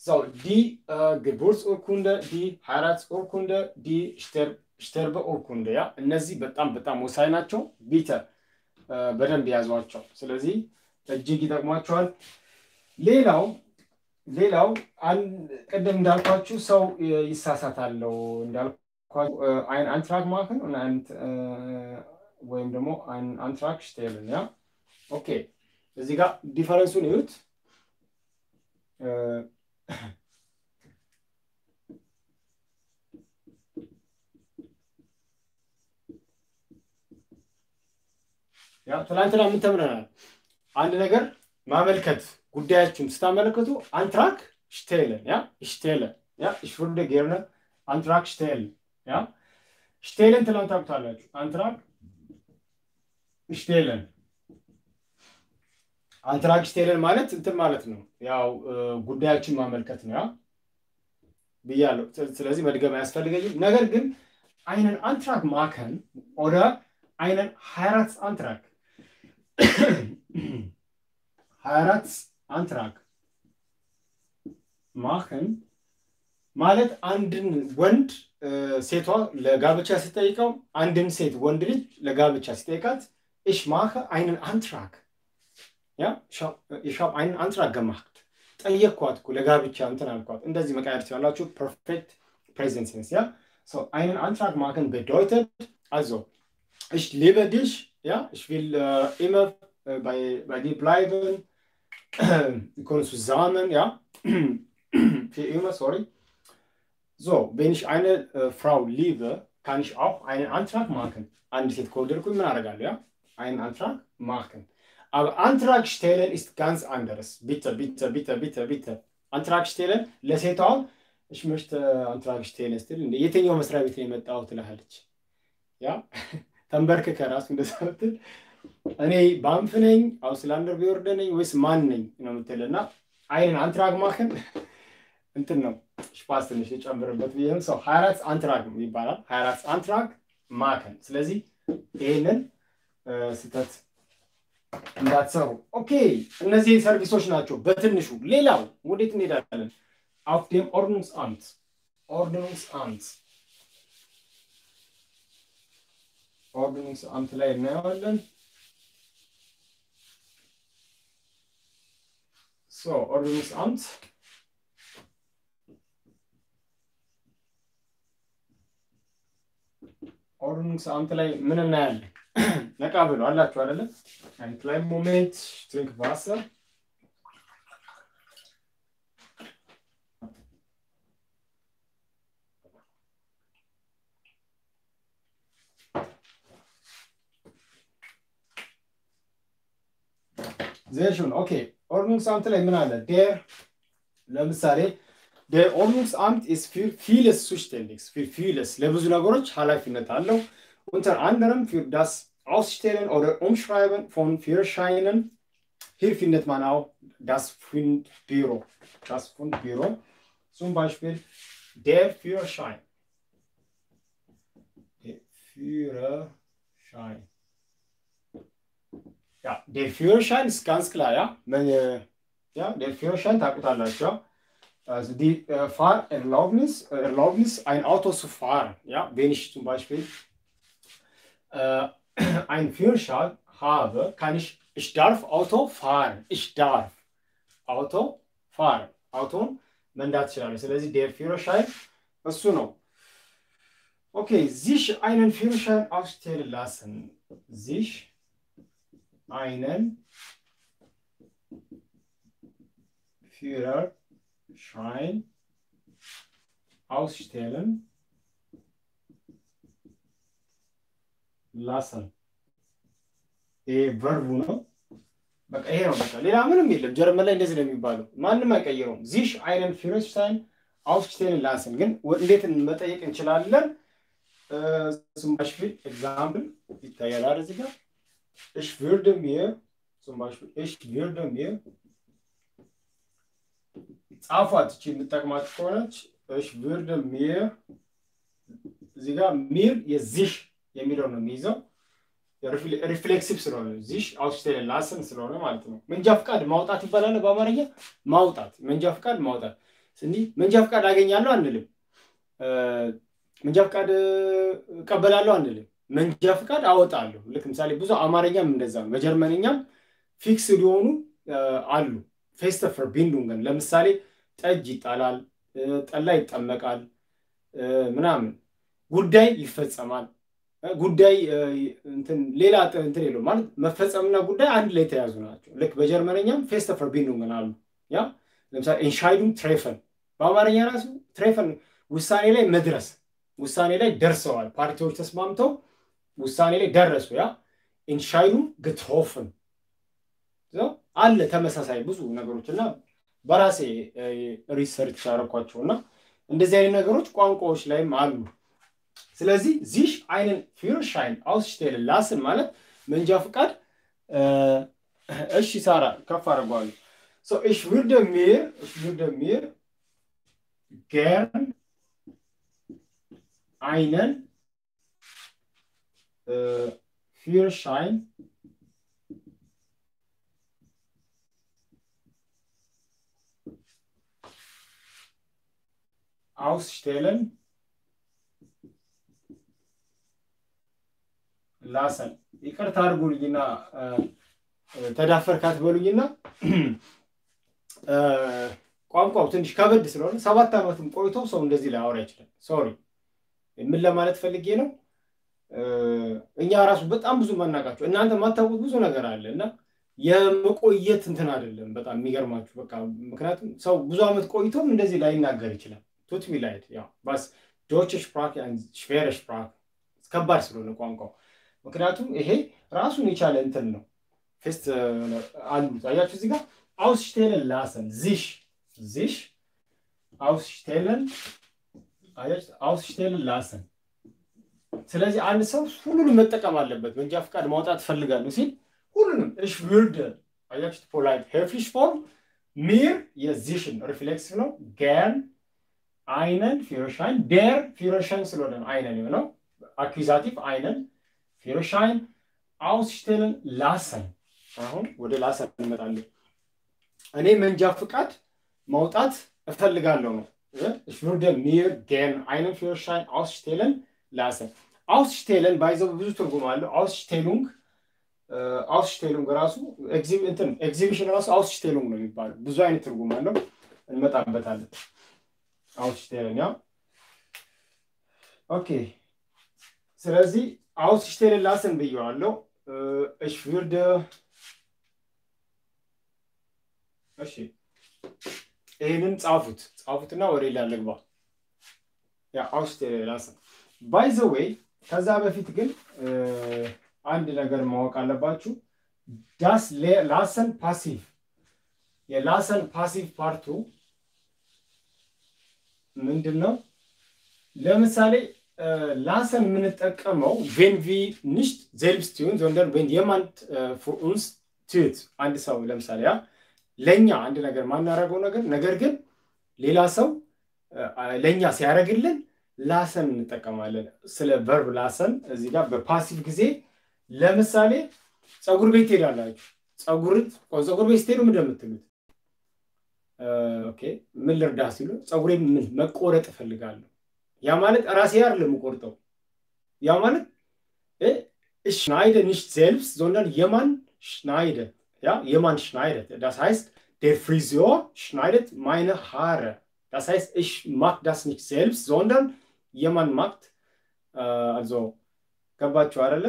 So, die äh, Geburtsurkunde, die Heiratsurkunde, die Ster Sterbeurkunde ያ እነዚህ በጣም በጣም ወሳኝ ናቸው። ቢተ በደንብ ያዟቸው። ስለዚህ እጅግ ይጠቅሟቸዋል። ሌላው ሌላው ቅድም እንዳልኳችሁ ሰው ይሳሳታለው እንዳልኳችሁ አይን አንትራክ ማክን ወይም ደግሞ አይን አንትራክ ሽቴልን ያ ኦኬ እዚህ ጋር ዲፈረንሱን እዩት። ያ ትናንትና ምን ተምረናል? አንድ ነገር ማመልከት ጉዳያችሁን ስታመለክቱ አንትራክ ሽቴለን ያ ሽቴለን ያ ሽፉርደ ጌርነ አንትራክ ሽቴለን ያ ሽቴለን ትላንት ታውቁታላችሁ። አንትራክ ሽቴለን አንትራክ ሽቴለን ማለት እንትን ማለት ነው። ያው ጉዳያችን ማመልከት ነው ያ ብያለሁ። ስለዚህ መድገም አያስፈልገኝም። ነገር ግን einen Antrag machen oder einen Heiratsantrag. Heiratsantrag machen ማለት አንድን ወንድ ሴቷ ለጋብቻ ሲጠይቀው አንድን ሴት ወንድ ልጅ ለጋብቻ ሲጠይቃት ich mache einen Antrag ja ich habe einen Antrag gemacht ጠየቅኳት እኮ ለጋብቻ እንትን አልኳት እንደዚህ መቃየር ትችላላችሁ ፐርፌክት ፕሬዘንት ሴንስ ያ So, einen Antrag machen bedeutet, also, ich liebe dich, ja, ich will äh, immer äh, bei, bei dir bleiben, wir können zusammen, ja, für immer, sorry. So, wenn ich eine äh, Frau liebe, kann ich auch einen Antrag machen. An die ja, einen Antrag machen. Aber Antrag stellen ist ganz anderes. Bitte, bitte, bitte, bitte, bitte. Antrag stellen, ለሴቷ እሽ möchte አንትራግ ሽቴን ስትል የትኛው መስሪያ ቤት ነው የመጣው ትልሃለች። ያ ተንበርክከ ራሱ እንደዛ ምትል እኔ ባንፍ ነኝ አውስላንደር ቢወርደ ነኝ ወይስ ማን ነኝ ነው የምትል እና አይንን አንትራግ ማክን እንትን ነው ሽፓስ ትንሽ የጨምርበት ብዬም ሰው ሀያራት አንትራግ ይባላል። ሀያራት አንትራግ ማከን። ስለዚህ ይህንን ስህተት እንዳትሰሩ። ኦኬ፣ እነዚህ ሰርቪሶች ናቸው በትንሹ። ሌላው ወዴት እንሄዳለን? auf dem Ordnungsamt. Ordnungsamt. Ordnungsamt ላይ እናየዋለን። So, Ordnungsamt. Ordnungsamt ላይ ምን እናያለን? ነቃ ብሎ አላችሁ አይደለ? Ein kleinen Moment, ich trinke Wasser. Sehr schön, okay. Ordnungsamt ላይ ምን አለ? Der ለምሳሌ der Ordnungsamt ist für vieles zuständig, für vieles ለብዙ ነገሮች ኃላፊነት አለው። Unter anderem für das Ausstellen oder Umschreiben von Führerscheinen. Hier findet man auch das Fundbüro. Das Fundbüro. Zum Beispiel der Führerschein. Der Führerschein. Ja, der Führerschein ist ganz klar, ja. Meine, ja, der Führerschein takutalascha. Also die äh, Fahrerlaubnis, äh, Erlaubnis, ein Auto zu fahren. Ja, wenn ich zum Beispiel äh, einen Führerschein habe, kann ich, ich darf Auto fahren. Ich darf Auto fahren. Auto መንዳት ይችላል። ስለዚህ der Führerschein እሱ ነው። Okay, sich einen Führerschein ausstellen lassen. Sich einen Führerschein ausstellen lassen. ይሄ ቨርቡ ነው። በቃ ይሄ ነው። በቃ ሌላ ምንም የለም። ጀርመን ላይ እንደዚህ ነው የሚባለው። ማንም አይቀይረውም። ዚሽ አይነን ፊረስታይን አውስቴን ላስን ግን እንዴት መጠየቅ እንችላለን? zum Beispiel Example ይታያል አይደል እዚህ ጋር ich würde mir zum Beispiel ich würde mir ጻፏት እቺ የምጠቅማት ከሆነች ich würde mir እዚህ ጋር ሚር የዚህ የሚለው ነው የሚይዘው ሪፍሌክሲቭ ስለሆነ ዚሽ አውስቴን ላስን ስለሆነ ማለት ነው። መንጃ ፍቃድ ማውጣት ይባላል በአማርኛ ማውጣት፣ መንጃ ፍቃድ ማውጣት። እንዲህ መንጃ ፈቃድ አገኛለሁ አንልም። መንጃ ፈቃድ እቀበላለሁ አንልም። መንጃ ፈቃድ አወጣለሁ። ልክ ምሳሌ ብዙ አማርኛም እንደዛ ነው። በጀርመንኛም ፊክስ ሊሆኑ አሉ። ፌስተፈር ቢንዱንገን ለምሳሌ ጠጅ ይጣላል፣ ጠላ ይጠመቃል፣ ምናምን ጉዳይ ይፈጸማል። ጉዳይ ሌላ እንትን የለው ማለት መፈጸምና ጉዳይ አንድ ላይ የተያዙ ናቸው። ልክ በጀርመንኛም ፌስተፈር ቢንዱንገን አሉ። ያ ለምሳሌ ኢንሻይዱን ትሬፈን በአማርኛ ራሱ ትሬፈን ውሳኔ ላይ መድረስ ውሳኔ ላይ ደርሰዋል። ፓርቲዎች ተስማምተው ውሳኔ ላይ ደረሱ። ያ ኢንሻይዱን ግትሆፍን አለ ተመሳሳይ ብዙ ነገሮች እና በራሴ ሪሰርች ያደረኳቸው እና እንደዚህ አይነት ነገሮች ቋንቋዎች ላይም አሉ። ስለዚህ ዚሽ አይንን ፊርሻይን አውስሽቴልን ላስን ማለት መንጃ ፍቃድ። እሺ ሳራ ከፍ አድርገዋለሁ። ich würde mir ich würde mir gern einen äh, Führerschein ausstellen lassen ይቅርታ አድርጉልኝና ተዳፈርካት በሉኝና ቋንቋው ትንሽ ከበድ ስለሆነ ሰባት ዓመትም ቆይቶ ሰው እንደዚህ ላያወራ ይችላል። ሶሪ ምን ለማለት ፈልጌ ነው? እኛ ራሱ በጣም ብዙ ማናቃቸው እናንተ የማታውቁት ብዙ ነገር አለ እና የመቆየት እንትን አይደለም። በጣም የሚገርማችሁ በቃ ምክንያቱም ሰው ብዙ ዓመት ቆይቶም እንደዚህ ላይናገር ይችላል። ቱት ሚ ላይት ያው ባስ ዶች ሽፕራክ ሽቬረ ሽፕራክ ከባድ ስለሆነ ቋንቋው ምክንያቱም ይሄ ራሱን የቻለ እንትን ነው። ፌስት አሉት አያችሁ እዚህ ጋር ausstellen lassen. Sich, sich ausstellen, ausstellen lassen. ስለዚህ አንድ ሰው ሁሉንም መጠቀም አለበት። መንጃ ፈቃድ ማውጣት እፈልጋለሁ ሲል ሁሉንም እሽ würde አያችሁት፣ ፖላይት ሄፍሊሽ ፎርም ሚር የዚሽን ሪፍሌክስ ነው። ገን አይነን ፊሮሻይን ዴር ፊሮሻይን ስለሆነ አይነን የሆነው አኩዛቲቭ አይነን ፊሮሻይን አውስሽቴልን ላሰን። አሁን ወደ ላሰን እንመጣለን። እኔ መንጃ ፍቃድ ማውጣት እፈልጋለሁ ነው። ich würde mir gern einen Führerschein ausstellen lassen. ausstellen ባይዘው ብዙ ትርጉም አለው። ausstellung ausstellung ራሱ እንትን ኤግዚቢሽን ራሱ ausstellung ነው የሚባለው። ብዙ አይነት ትርጉም አለው። እንመጣበታለን። ausstellen ያ ኦኬ። ስለዚህ ausstellen lassen ብየዋለሁ። ich würde እሺ ይህንን ጻፉት ጻፉትና ወደ ሌላ ልግባ። ያ አውስቴሪያ ላሰን ባይ ዘ ዌይ። ከዛ በፊት ግን አንድ ነገር ማወቅ አለባችሁ። ዳስ ላሰን ፓሲቭ የላሰን ፓሲቭ ፓርቱ ምንድን ነው? ለምሳሌ ላሰን የምንጠቀመው ቬን ቪ ንሽት ዜልብስ ቲዩን ዞንደር ቬን የማንት ፎር ኡንስ ትዩት አንድ ሰው ለምሳሌ ያ ለእኛ አንድ ነገር ማናረገው ነገር ነገር ግን ሌላ ሰው ለእኛ ሲያደርግልን ላሰን እንጠቀማለን። ስለ ቨርብ ላሰን እዚህ ጋር በፓሲቭ ጊዜ ለምሳሌ ፀጉር ቤት ትሄዳላችሁ። ፀጉር ቤት ስትሄዱ ምንድን ነው የምትሉት? ኦኬ ምን ልርዳ ሲሉ ፀጉሬ ምን መቆረጥ እፈልጋለሁ። ያ ማለት ራሴ አይደለም የምቆርጠው። ያ ማለት ሽናይደ ኒሽት ዜልብስ ዞንደር የማን ሽናይደ Ja, jemand schneidet. Das heißt, der Friseur schneidet meine Haare. Das heißt, ich mache das nicht selbst, sondern jemand macht, äh, also, ገባችሁ አይደለ?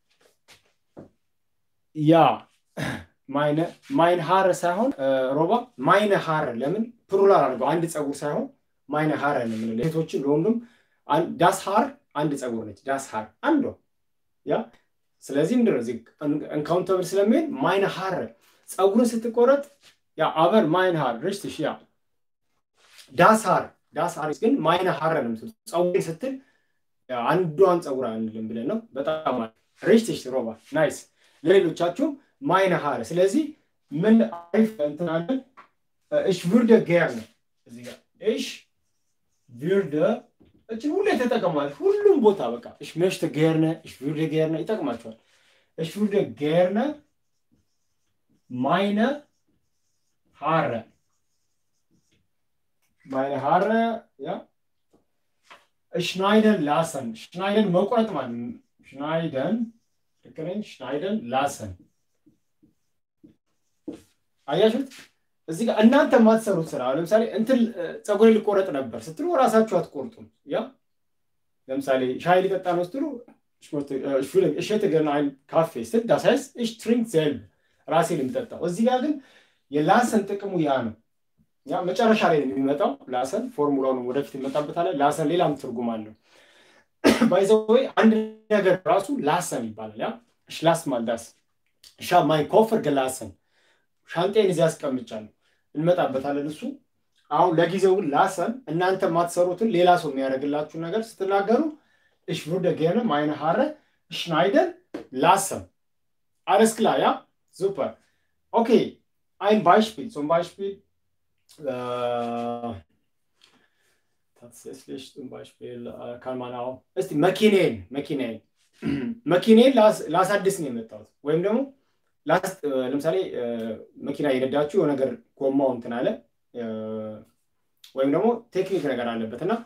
ያ ማይነ ማይን ሀረ ሳይሆን ሮባ ማይነ ሀረ ለምን ፕሉራል አድርገው አንድ ፀጉር ሳይሆን ማይነ ሀረ ነው የምንለው። ሴቶችም ለወንዱም ዳስ ሀር አንድ ፀጉር ነች። ዳስ ሀር አንዷ ያ ስለዚህ ምንድን ነው እዚህ እንካውንተብል ስለሚሄድ ማይነ ሀር ፀጉርን ስትቆረጥ ያ አበር ማይነ ሀር ርስትሽ ያ ዳስ ሀር ዳስ ሀር ግን ማይነ ሀር ነው የምትሉት። ፀጉሬን ስትል አንዷን ፀጉር አንልም ብለን ነው። በጣም ሪስትሽ ሮባ ናይስ። ለሌሎቻችሁም ማይነ ሀር። ስለዚህ ምን አሪፍ እንትን አለን። እሽ ቪርደ ጌር ነው እዚህ ጋር እሽ ቪርደ እችን ሁሌ ተጠቀሟል። ሁሉም ቦታ በቃ እሽ መሽተ ጌርነ እሽ ቪርደ ጌርነ ይጠቅማቸዋል። እሽ ቪርደ ጌርነ ማይነ ሀረ meine Haare, ja. Schneiden lassen. Schneiden መቁረጥ ማለት ነው። Schneiden ልክ ነኝ። Schneiden lassen አያችሁት? እዚህ ጋር እናንተ የማትሰሩት ስራ ለምሳሌ እንትን ፀጉሬ ልቆረጥ ነበር ስትሉ ራሳችሁ አትቆርጡም። ያ ለምሳሌ ሻይ ሊጠጣ ነው ስትሉ ich hätte gerne einen Kaffee ስትል das heißt ich trinke selber ራሴ ልምጠጣው። እዚህ ጋር ግን የላሰን ጥቅሙ ያ ነው። ያ መጨረሻ ላይ ነው የሚመጣው ላሰን ፎርሙላውን ወደፊት እንመጣበታለን። ላሰን ሌላም ትርጉም አለው። ባይዘወይ አንድ ነገር ራሱ ላሰን ይባላል። ያ ሽላስ ማልዳስ ሻ ማይ ኮፈር ገላሰን ሻንጤን እዚህ አስቀምጫለሁ። እንመጣበታለን እሱ አሁን ለጊዜው ግን ላሰን እናንተ የማትሰሩትን ሌላ ሰው የሚያደርግላችሁ ነገር ስትናገሩ ich würde gerne meine Haare schneiden lassen. Alles klar, ja? Super. Okay, ein Beispiel. Zum Beispiel, äh, tatsächlich zum Beispiel äh, kann man auch, እስቲ መኪኔን መኪኔን መኪኔን ላሳድስ ነው የመጣሁት ወይም ደግሞ ለምሳሌ መኪና የነዳችሁ የሆነ ነገር ጎማው እንትን አለ ወይም ደግሞ ቴክኒክ ነገር አለበት እና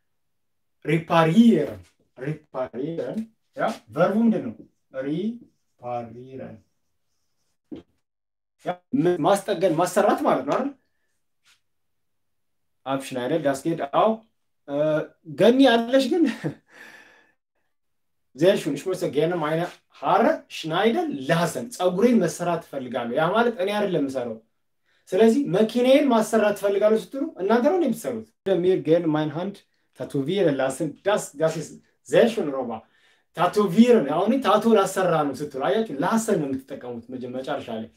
ሪፓሪረን ሪፓሪረን ያ ቨርቡ ምንድን ነው? ሪፓሪረን ማስጠገን ማሰራት ማለት ነው አይደል? አብሽናይደር ዳስጌድ አው ገኒ አለሽ ግን ዜርሹን ich möchte gerne meine Haare schneiden lassen ፀጉሬን መሰራት ትፈልጋለሁ። ያ ማለት እኔ አይደለም የምሰራው። ስለዚህ መኪናዬን ማሰራት ትፈልጋለሁ ስትሉ እናንተ ነው የምትሰሩት። mir gerne mein Hand tätowieren lassen das das ist sehr schön ሮባ ታቶቪርን አሁን ታቶ ላሰራ ነው ስትሉ አያችሁ፣ ላሰን ነው የምትጠቀሙት መጨረሻ ላይ።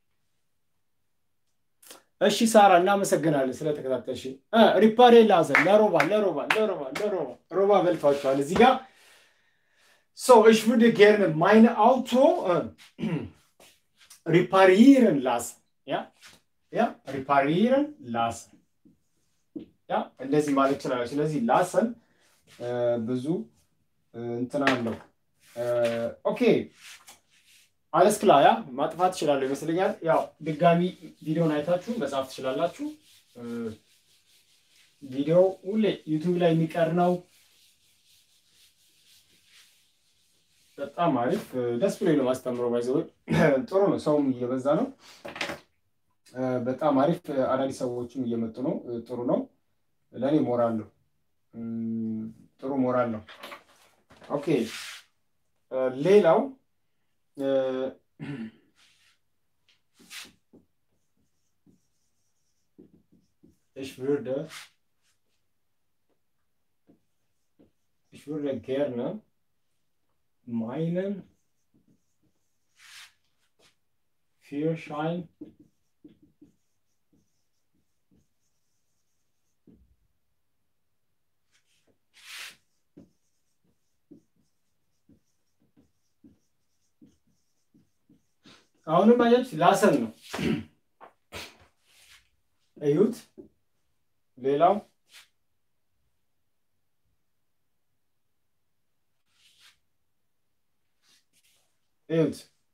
እሺ ሳራ እናመሰግናለን ስለተከታተልሽ። ሪፓሬ ላሰን ለሮባ ለሮባ ለሮባ ለሮባ ሮባ በልቷቸዋል እዚህ ጋር So, ich würde gerne mein Auto äh, reparieren lassen. Ja? Ja? Reparieren lassen. Ja? እንደዚህ ማለት ይችላል። ስለዚህ ላሰን ብዙ እንትን አለው። ኦኬ አለስ ክላ ያ ማጥፋት ትችላለሁ ይመስለኛል። ያው ድጋሚ ቪዲዮን አይታችሁ መጻፍ ትችላላችሁ። ቪዲዮ ሁሌ ዩቱብ ላይ የሚቀር ነው። በጣም አሪፍ ደስ ብሎኝ ነው ማስተምረው። ባይዘ ጥሩ ነው፣ ሰውም እየበዛ ነው። በጣም አሪፍ አዳዲስ ሰዎችም እየመጡ ነው። ጥሩ ነው። ለእኔ ሞራል ነው፣ ጥሩ ሞራል ነው። ኦኬ ሌላው ich würde ich würde gerne meinen Führerschein አሁንም አያች ላሰን ነው እዩት። ሌላው እዩት።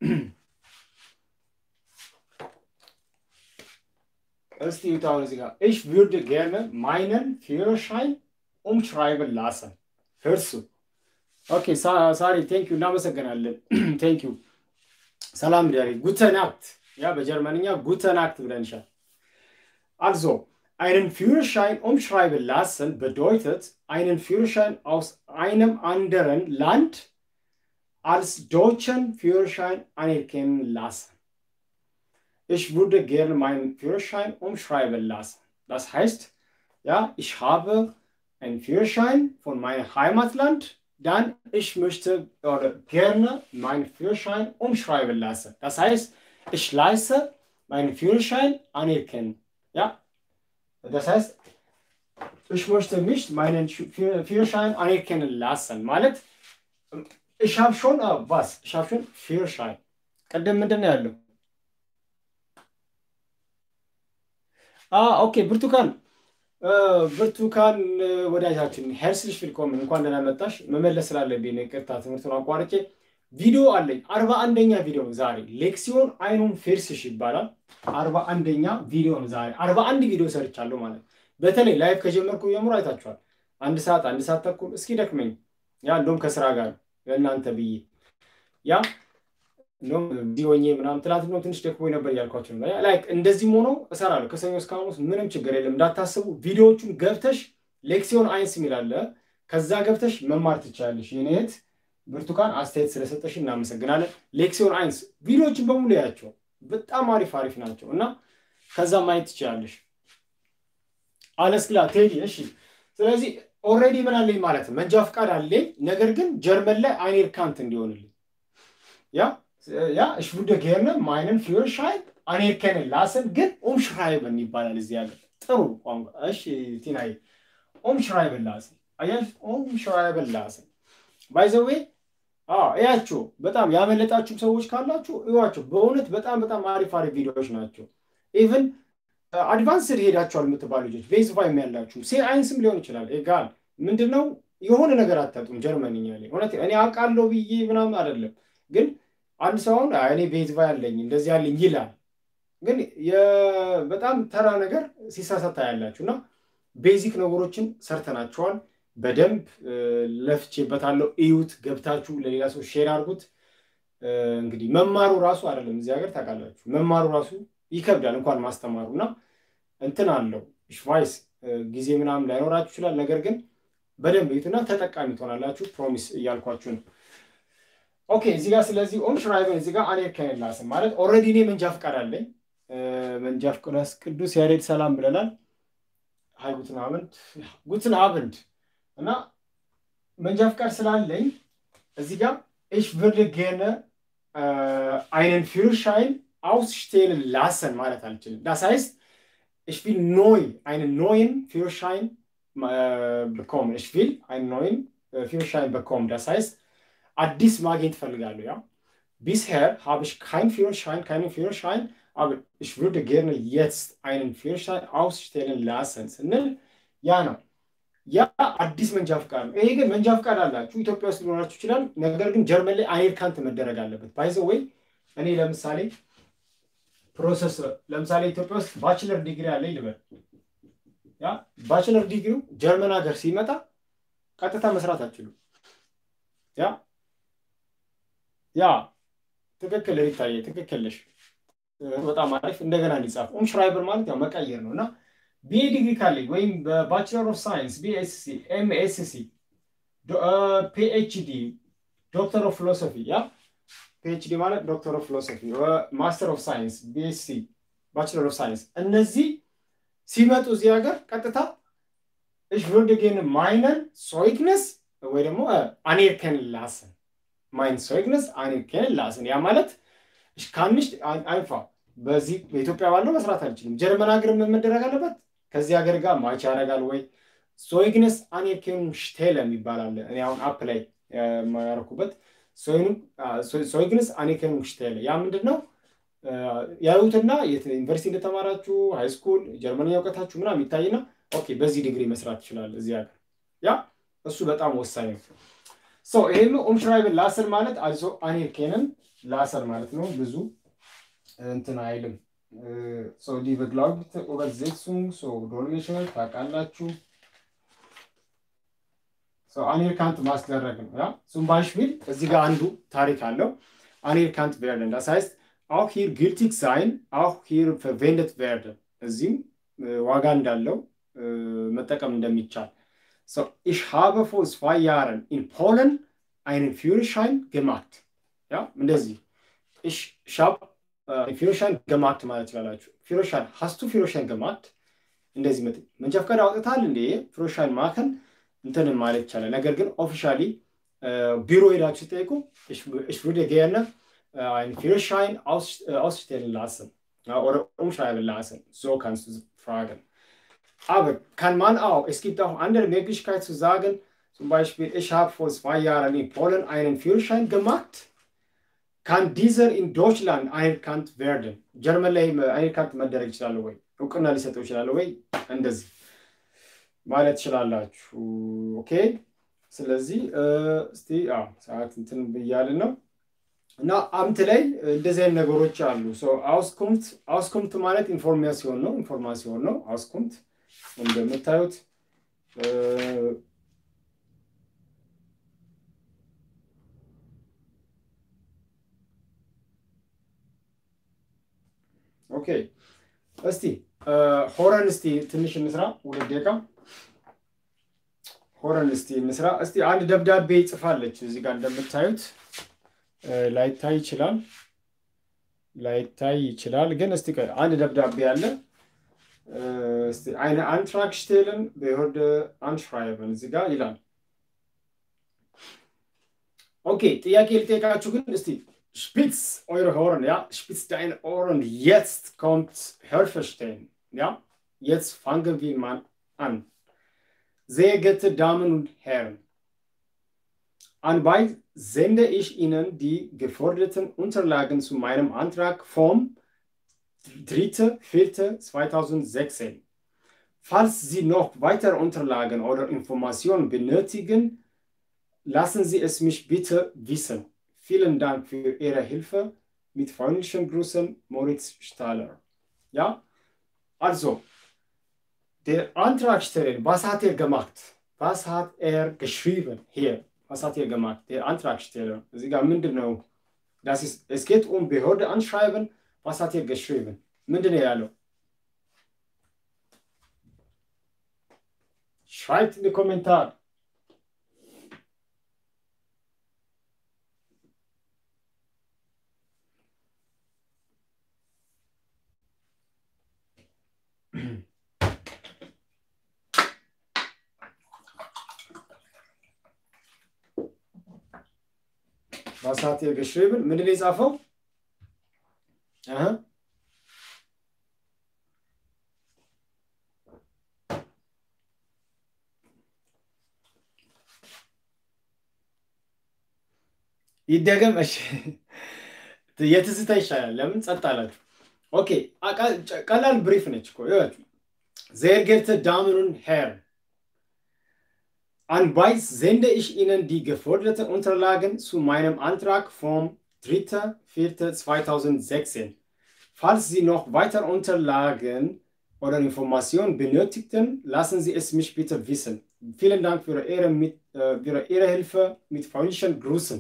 እስቲ እዩት። አሁን እዚህ ጋር ich würde gerne meinen Führerschein umschreiben lassen እርሱ ኦኬ ሳሪ ቴንክ ዩ እናመሰግናለን። ቴንክ ዩ ሰላም ዳሪ ጉተናክት ያ በጀርመንኛ ጉተናክት ብለንሻል። Also, einen Führerschein umschreiben lassen bedeutet, einen Führerschein aus einem anderen Land als deutschen Führerschein anerkennen lassen. Ich würde gerne meinen Führerschein umschreiben lassen. Das heißt, ja, ich habe einen Führerschein von meinem Heimatland, dann ich möchte oder gerne meinen Führerschein umschreiben lassen. Das heißt, ich leiste meinen Führerschein anerkennen. Ja, das heißt, ich möchte nicht meinen Führerschein anerkennen lassen. ማለት ich habe schon uh, was? Ich habe schon Führerschein. ቀደም ምንድን ነው ያለው? ኦኬ ብርቱካን ብርቱካን ወዳጃችን ሄርስልሽ ፊልኮምን እንኳን ደህና መጣሽ። መመለስ ስላለብኝ ይቅርታ ትምህርቱን አቋርጬ ቪዲዮ አለኝ። አርባ አንደኛ ቪዲዮ ዛሬ ሌክሲዮን አይኑን ፌርስሽ ይባላል። አርባ አንደኛ ቪዲዮ ነው ዛሬ። አርባ አንድ ቪዲዮ ሰርቻለሁ ማለት በተለይ ላይፍ ከጀመርኩ ጀምሮ አይታችኋል። አንድ ሰዓት አንድ ሰዓት ተኩል እስኪ ደክመኝ ያ እንደውም ከስራ ጋር ለእናንተ ብዬ ያ እንደውም ቢዚ ሆኜ ምናምን ትናንት እንደውም ትንሽ ደክሞኝ ነበር እያልኳቸው ነው። ላይክ እንደዚህም ሆኖ እሰራለሁ ከሰኞ እስከ ሐሙስ ምንም ችግር የለም እንዳታስቡ። ቪዲዮዎቹን ገብተሽ ሌክሲዮን አይንስ የሚል አለ ከዛ ገብተሽ መማር ትችላለሽ። የኔ እህት ብርቱካን አስተያየት ስለሰጠሽ እናመሰግናለን። ሌክሲዮን አይንስ ቪዲዮዎችን በሙሉ ያቸው በጣም አሪፍ አሪፍ ናቸው እና ከዛ ማየት ትችላለሽ። አለስክላ ቴዲ እሺ። ስለዚህ ኦልሬዲ ምን አለኝ ማለት ነው መንጃ ፈቃድ አለኝ፣ ነገር ግን ጀርመን ላይ አይኔር ካንት እንዲሆንልኝ ያ ያ እሽ ቡደ ጌርነ ማይነን ፊዮርሻይን አኔርከንን ላስን ግን ኦም ሽራይበን ይባላል እዚህ ሀገር ጥሩ ቋንቋ። እሺ ቲናይ ኦም ሽራይበን ላስን አያሽ ኦም ሽራይበን ላስን ባይዘዌ እያቸው በጣም ያመለጣችሁም ሰዎች ካላችሁ እዩዋቸው። በእውነት በጣም በጣም አሪፍ አሪፍ ቪዲዮዎች ናቸው። ኢቨን አድቫንስድ ሄዳችኋል የምትባሉ ልጆች ቤዝ ፋይም ያላችሁ ሴ አይንስም ሊሆን ይችላል። ኤጋል ምንድን ነው የሆነ ነገር አታጡም። ጀርመንኛ ላይ እውነት እኔ አውቃለሁ ብዬ ምናምን አይደለም፣ ግን አንድ ሰውን እኔ ቤዝ ፋይ አለኝ እንደዚህ ያለኝ ይላል፣ ግን በጣም ተራ ነገር ሲሳሳታ ያላችሁ እና ቤዚክ ነገሮችን ሰርተናቸዋል። በደንብ ለፍቼበታለሁ። እዩት፣ ገብታችሁ ለሌላ ሰው ሼር አድርጉት። እንግዲህ መማሩ ራሱ አይደለም እዚህ ሀገር ታውቃላችሁ፣ መማሩ ራሱ ይከብዳል እንኳን ማስተማሩ እና እንትን አለው ሽቫይስ ጊዜ ምናምን ላይኖራችሁ ይችላል። ነገር ግን በደንብ እዩትና ተጠቃሚ ትሆናላችሁ። ፕሮሚስ እያልኳችሁ ነው። ኦኬ እዚህ ጋር ስለዚህ ኦም ሽራይበን እዚህ ጋር አኔር ከኔላስን ማለት ኦልሬዲ እኔ መንጃ ፈቃድ አለኝ። መንጃ ፈቃድ ቅዱስ ያሬድ ሰላም ብለናል። ሀይ ጉትን አብንድ ጉትን አብንድ እና መንጃ ፈቃድ ስላለኝ እዚህ ጋር ich würde gerne äh, einen Führerschein ausstellen lassen ማለት አልችልም። Das heißt, ich will neu einen neuen Führerschein äh, bekommen. Ich will einen neuen äh, Führerschein bekommen. Das heißt, አዲስ ማግኘት እፈልጋለሁ። ያ bisher habe ich keinen Führerschein, keinen Führerschein, aber ich würde gerne jetzt einen Führerschein ausstellen lassen ስንል ያ ነው ያ አዲስ መንጃ ፍቃድ ነው። ይሄ ግን መንጃ ፍቃድ አላችሁ ኢትዮጵያ ውስጥ ሊኖራችሁ ይችላል። ነገር ግን ጀርመን ላይ አኔር ካንት መደረግ አለበት። ባይዘ ወይ እኔ ለምሳሌ ፕሮሰስ ለምሳሌ ኢትዮጵያ ውስጥ ባችለር ዲግሪ አለ ልበል። ያ ባችለር ዲግሪው ጀርመን ሀገር ሲመጣ ቀጥታ መስራት አችሉም። ያ ያ ትክክል ሪታየ ትክክል ነሽ። በጣም አሪፍ እንደገና እንዲጻፍ ኦም ሽራይበር ማለት ያው መቀየር ነው እና ቢኤ ዲግሪ ካለኝ ወይም በባችለር ኦፍ ሳይንስ ቢኤስሲ ኤምኤስሲ ፒኤችዲ ዶክተር ኦፍ ፊሎሶፊ ያ ፒኤችዲ ማለት ዶክተር ኦፍ ፊሎሶፊ ማስተር ኦፍ ሳይንስ ቢኤስሲ ባችለር ኦፍ ሳይንስ እነዚህ ሲመጡ እዚህ ሀገር ቀጥታ እሽ würde gerne meinen Zeugnis ወይ ደግሞ anerkennen lassen mein Zeugnis anerkennen lassen ያ ማለት ich kann nicht einfach በዚህ በኢትዮጵያ ባለው መስራት አልችልም። ጀርመን ሀገር ምን መደረግ አለበት? ከዚህ ሀገር ጋር ማች ያደርጋል ወይ? ሶይግነስ አኔርኬን ሽቴለ የሚባል አለ። እኔ አሁን አፕ ላይ ያደረኩበት ሶይግነስ አኔርኬን ሽቴለ ያ ምንድን ነው? ያዩትና ዩኒቨርሲቲ እንደተማራችሁ ሃይስኩል ጀርመንኛ እውቀታችሁ ምናምን የሚታይና ኦኬ በዚህ ዲግሪ መስራት ይችላል እዚህ ሀገር። ያ እሱ በጣም ወሳኝ ነው። ይህም ኦምሽራይብን ላሰር ማለት አልሶ አኔርኬንን ላሰር ማለት ነው ብዙ እንትን አይልም። ዲ በግላውት ኦቨርዜትሱንግ ዶልሜሽን ታውቃላችሁ። አኔርካንት ማስደረግ ነው። ያ ዙም ባይሽፒል እዚህ ጋር አንዱ ታሪክ አለው። አኔርካንት ቬርደን das heißt auch hier gültig sein auch hier verwendet werden እዚህም ዋጋ እንዳለው መጠቀም እንደሚቻል so ich habe vor zwei Jahren in Polen einen Führerschein gemacht ja እንደዚህ ich ich habe ፊሮሻን ገማት ማለት ይችላላችሁ። ፊሮሻን ሀስቱ ፊሮሻን ገማት እንደዚህ መጥ መንጃ ፈቃድ አውጥታል እንዴ ፊሮሻን ማከን እንትን ማለት ይቻላል። ነገር ግን ኦፊሻሊ ቢሮ ሄዳችሁ ሲጠይቁ ich würde gerne einen Führerschein ausstellen lassen oder umschreiben lassen. So kannst du fragen. Aber kann man auch, es gibt auch andere Möglichkeiten zu sagen, zum Beispiel, ich habe vor zwei Jahren in Polen einen Führerschein gemacht. ካን ዲዘር ኢን ዶችላንድ አኔርካንት ቬርደን ጀርመን ላይ አኔርካንት መደረግ ይችላል ወይ እውቅና ሊሰጠው ይችላል ወይ እንደዚህ ማለት ትችላላችሁ። ኦኬ ስለዚህ እስቲ ሰዓት እንትን ብያልን ነው እና አምት ላይ እንደዚህ አይነት ነገሮች አሉ። አውስኩምት አውስኩምት ማለት ኢንፎርሜሲዮን ነው ኢንፎርማሲዮን ነው አውስኩምት እንደምታዩት ኦኬ እስቲ ሆረን እስቲ ትንሽ እንስራ፣ ሁለት ደቂቃ ሆረን እስቲ እንስራ። እስቲ አንድ ደብዳቤ ጽፋለች እዚህ ጋር እንደምታዩት ላይታይ ይችላል ላይታይ ይችላል፣ ግን እስቲ አንድ ደብዳቤ አለ። እስቲ eine Antrag stellen Behörde anschreiben እዚህ ጋር ይላል። ኦኬ ጥያቄ ልጠይቃችሁ ግን እስቲ spitz eure Ohren, ja, spitz deine Ohren, jetzt kommt Hörverstehen, ja, jetzt fangen wir mal an. Sehr geehrte Damen und Herren, anbei sende ich Ihnen die geforderten Unterlagen zu meinem Antrag vom 3.4.2016. Falls Sie noch weitere Unterlagen oder Informationen benötigen, lassen Sie es mich bitte wissen. Vielen Dank für Ihre Hilfe. Mit freundlichen Grüßen, Moritz Stahler. Ja, also, der Antragsteller, was hat er gemacht? Was hat er geschrieben hier? Was hat er gemacht? Der Antragsteller. Sie genau. Das ist, es geht um Behörde anschreiben. Was hat er geschrieben? ምንድን ያለው? Schreibt in den Kommentar. Was hat er geschrieben? ምንድን የጻፈው? ይደገም። እሺ የትዝታ ይሻላል። ለምን ጸጥ አላችሁ? ኦኬ ቀላል ብሪፍ ነች እኮ ይኸውላችሁ። ዜር ጌርተ ዳምን und Herren, anbei sende ich Ihnen die geforderten Unterlagen zu meinem Antrag vom 3.4.2016. Falls Sie noch weitere Unterlagen oder Informationen benötigten, lassen Sie es mich bitte wissen. Vielen Dank für Ihre, mit, äh, für Ihre Hilfe mit freundlichen Grüßen.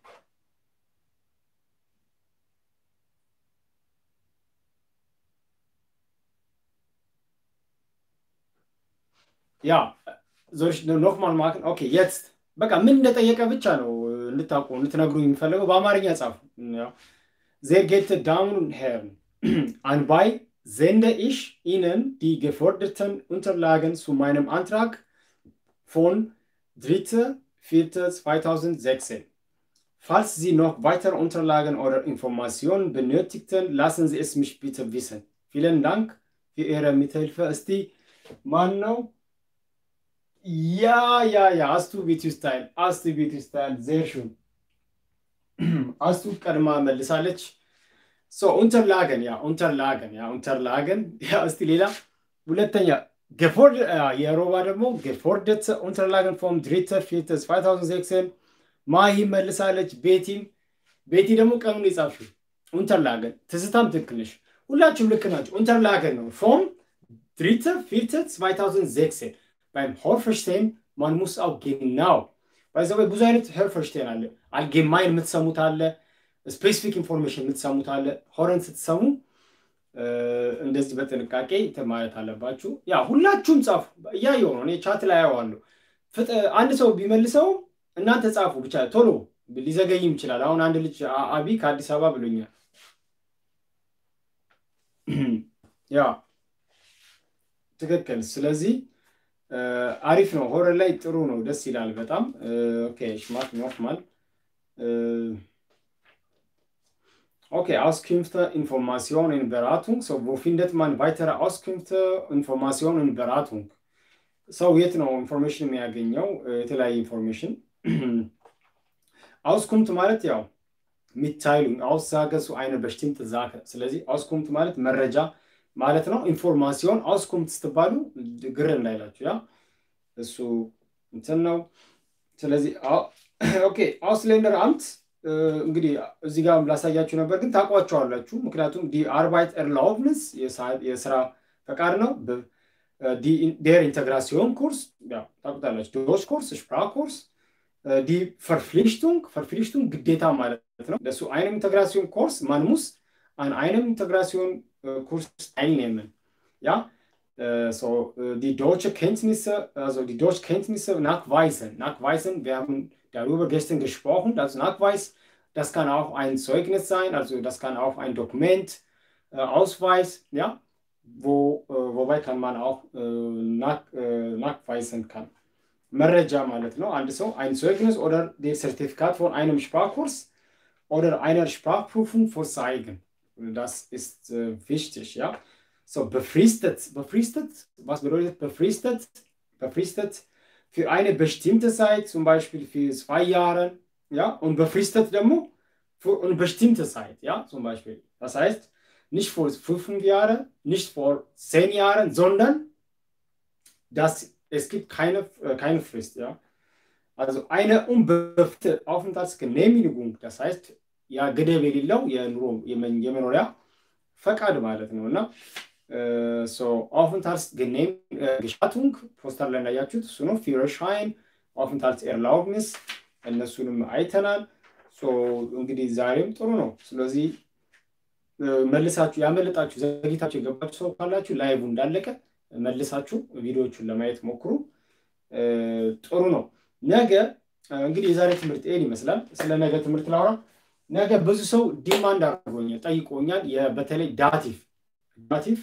ያ ዞች ኖክማል ማክን ኦኬ የትስ በቃ ምን እንደጠየቀ ብቻ ነው እንድታውቁ እንድትነግሩ የሚፈለገው በአማርኛ ጻፉ ዜር ጌት ዳውን ሄርን አንባይ sende ich Ihnen die geforderten Unterlagen zu meinem Antrag von 3.4.2016. Falls Sie noch weitere Unterlagen oder Informationen benötigten, lassen Sie es mich bitte wissen. Vielen Dank für Ihre Mithilfe. Ist die Mann noch? Ja, ja, ja, hast du Beauty-Style, hast du Beauty-Style, sehr schön. hast du ቀድማ መልሳለች። ሶ ኡንተርላገን ያ ኡንተርላገን ያ ኡንተርላገን ያ እስቲ ሌላ ሁለተኛ ገፎርድ የሮባ ደግሞ ገፎርደት ኡንተርላገን ፎም ድሪተ ፊት 2016 ማሂ መልሳለች። ቤቲም ቤቲ ደግሞ ቀኑን የጻፍሽው ኡንተርላገን ትዝታም ትክክል ነሽ። ሁላችሁም ልክ ናቸው። ኡንተርላገን ነው ፎም ድሪተ ፊት 2016 beim Hörverstehen, man muss auch genau, weil es ብዙ አይነት ሄርፈርሽቴን አለ። አልጌማይን የምትሰሙት አለ፣ ስፔሲፊክ ኢንፎርሜሽን የምትሰሙት አለ። ሆረን ስትሰሙ እንደዚህ በጥንቃቄ ማለት አለባችሁ። ያ ሁላችሁም ጻፉ። እያየሁ ነው እኔ ቻት ላይ አየዋለሁ። አንድ ሰው ቢመልሰው እናንተ ጻፉ ብቻ ቶሎ፣ ሊዘገይም ይችላል። አሁን አንድ ልጅ አቢ ከአዲስ አበባ ብሎኛል። ያ ትክክል። ስለዚህ አሪፍ ነው። ሆረር ላይ ጥሩ ነው፣ ደስ ይላል በጣም ኦኬ። ሽማት ኖርማል Okay, Auskünfte, Informationen, Beratung. So, wo findet man weitere Auskünfte, Informationen und Beratung? ሰው የት ነው ኢንፎርሜሽን የሚያገኘው? የተለያየ ኢንፎርሜሽን አውስኩምት ማለት ያው ሚታይሉን አውሳገ ሱ አይነ በሽቲምት ዛከ። ስለዚህ አውስኩምት ማለት መረጃ ማለት ነው። ኢንፎርማሲዮን አውስኩምት ስትባሉ ግር እንዳይላችሁ ያ እሱ እንትን ነው። ስለዚህ ኦኬ አውስሌንደር አምት እንግዲህ እዚህ ጋር ላሳያችሁ ነበር፣ ግን ታውቋቸዋላችሁ። ምክንያቱም ዲ አርባይት ኤርላውብንስ የስራ ፈቃድ ነው። ዴር ኢንተግራሲዮን ኩርስ ታውቁታላችሁ። ዶች ኩርስ ስፕራ ኩርስ ዲ ፈርፍሊሽቱንግ ፈርፍሊሽቱንግ ግዴታ ማለት ነው። ለሱ አይነም ኢንተግራሲዮን ኮርስ ማን ሙስ an einem Integration-Kurs teilnehmen. Ja, so die deutsche Kenntnisse, also die Deutschkenntnisse nachweisen. Nachweisen, wir haben darüber gestern gesprochen, dass Nachweis, das kann auch ein Zeugnis sein, also das kann auch ein Dokument, äh, Ausweis, ja, wo, äh, wobei kann man auch äh, nach, nachweisen kann. መረጃ ማለት ነው። አንድ ሰው ein Zeugnis oder das Zertifikat von einem Sprachkurs oder einer Sprachprüfung vorzeigen. Das ist äh, wichtig, ja. So, befristet. Befristet, was bedeutet befristet? Befristet für eine bestimmte Zeit, zum Beispiel für zwei Jahre, ja. Und befristet ደግሞ für eine bestimmte Zeit, ja, zum Beispiel. Das heißt, nicht vor fünf Jahren, nicht vor zehn Jahren, sondern das, es gibt keine, äh, keine Frist, ja. Also eine unbefristete Aufenthaltsgenehmigung, das heißt, ያ ገደብ የሌለው የኑሮ የመኖሪያ ፈቃድ ማለት ነው እና ኦፍንታልስ ግኔም ግሻቱንግ ፖስተር ላይ እንዳያችሁት እሱ ነው ፊረሻይን ኦፍንታልስ ኤርላውግንስ እነሱንም አይተናል እንግዲህ ዛሬም ጥሩ ነው ስለዚህ መልሳችሁ ያመለጣችሁ ዘግይታችሁ የገባችሁ ሰው ካላችሁ ላይቭ እንዳለቀ መልሳችሁ ቪዲዮዎቹን ለማየት ሞክሩ ጥሩ ነው ነገ እንግዲህ የዛሬ ትምህርት ይህን ይመስላል ስለ ነገ ትምህርት ላውራ ነገ ብዙ ሰው ዲማንድ አድርጎኛል ጠይቆኛል በተለይ ዳቲቭ ዳቲቭ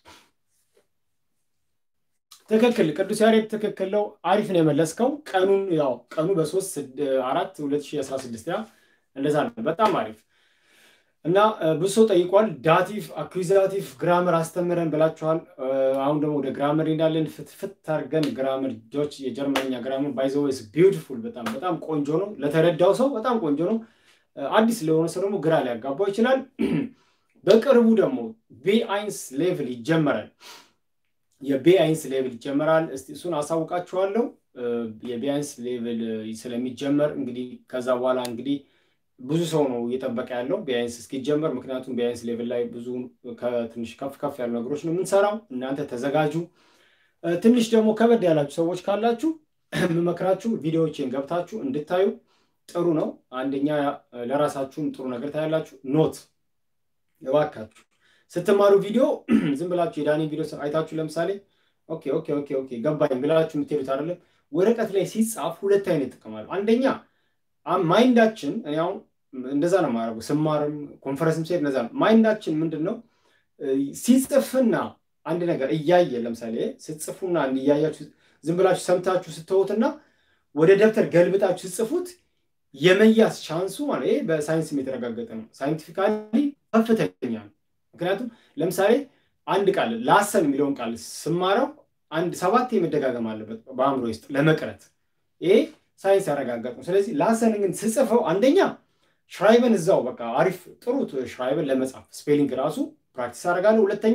ትክክል ቅዱስ ያሬድ ትክክል ነው አሪፍ ነው የመለስከው ቀኑን ያው ቀኑ በሶስት አራት 2016 ያ እንደዛ ነው በጣም አሪፍ እና ብዙ ሰው ጠይቋል ዳቲቭ አኩዛቲቭ ግራመር አስተምረን ብላችኋል አሁን ደግሞ ወደ ግራመር እንዳለን ፍትፍት አድርገን ግራመር ጆች የጀርመንኛ ግራመር ባይዘወይስ ቢዩቲፉል በጣም በጣም ቆንጆ ነው ለተረዳው ሰው በጣም ቆንጆ ነው አዲስ ለሆነ ሰው ደግሞ ግራ ሊያጋባው ይችላል በቅርቡ ደግሞ ቤአይንስ ሌቭል ይጀመራል የቤአይንስ ሌቭል ይጀመራል እስቲ እሱን አሳውቃችኋለሁ የቤአይንስ ሌቭል ስለሚጀመር እንግዲህ ከዛ በኋላ እንግዲህ ብዙ ሰው ነው እየጠበቀ ያለው ቢያንስ እስኪጀመር ምክንያቱም ቢያንስ ሌቭል ላይ ብዙ ከትንሽ ከፍ ከፍ ያሉ ነገሮች ነው የምንሰራው እናንተ ተዘጋጁ ትንሽ ደግሞ ከበድ ያላችሁ ሰዎች ካላችሁ የምመክራችሁ ቪዲዮዎችን ገብታችሁ እንድታዩ ጥሩ ነው አንደኛ ለራሳችሁም ጥሩ ነገር ታያላችሁ ኖት እባካችሁ ስትማሩ ቪዲዮ ዝም ብላችሁ የዳኒ ቪዲዮ አይታችሁ ለምሳሌ ኦኬ ኦኬ ኦኬ ኦኬ ገባኝ ብላችሁ የምትሄዱት አይደለም ወረቀት ላይ ሲጻፍ ሁለት አይነት ጥቅም አለው አንደኛ ማይንዳችን እኔ አሁን እንደዛ ነው ማድረጉ ስማርም ኮንፈረንስም ሲሄድ እንደዛ ነው ማይንዳችን ምንድን ነው ሲጽፍና አንድ ነገር እያየ ለምሳሌ ስትጽፉና እያያችሁ ዝም ብላችሁ ሰምታችሁ ስትወትና ወደ ደብተር ገልብጣችሁ ስትጽፉት የመያዝ ቻንሱ ማለት ይሄ በሳይንስም የተረጋገጠ ነው ሳይንቲፊካሊ ከፍተኛ ነው ምክንያቱም ለምሳሌ አንድ ቃል ላሰን የሚለውን ቃል ስማረው አንድ ሰባት መደጋገም አለበት በአእምሮ ውስጥ ለመቅረት ይሄ ሳይንስ ያረጋገጥ ነው ስለዚህ ላሰን ግን ስጽፈው አንደኛ ሽራይበን እዛው በቃ አሪፍ ጥሩ ሽራይበን ለመጻፍ ስፔሊንግ ራሱ ፕራክቲስ አደርጋለሁ ሁለተኛ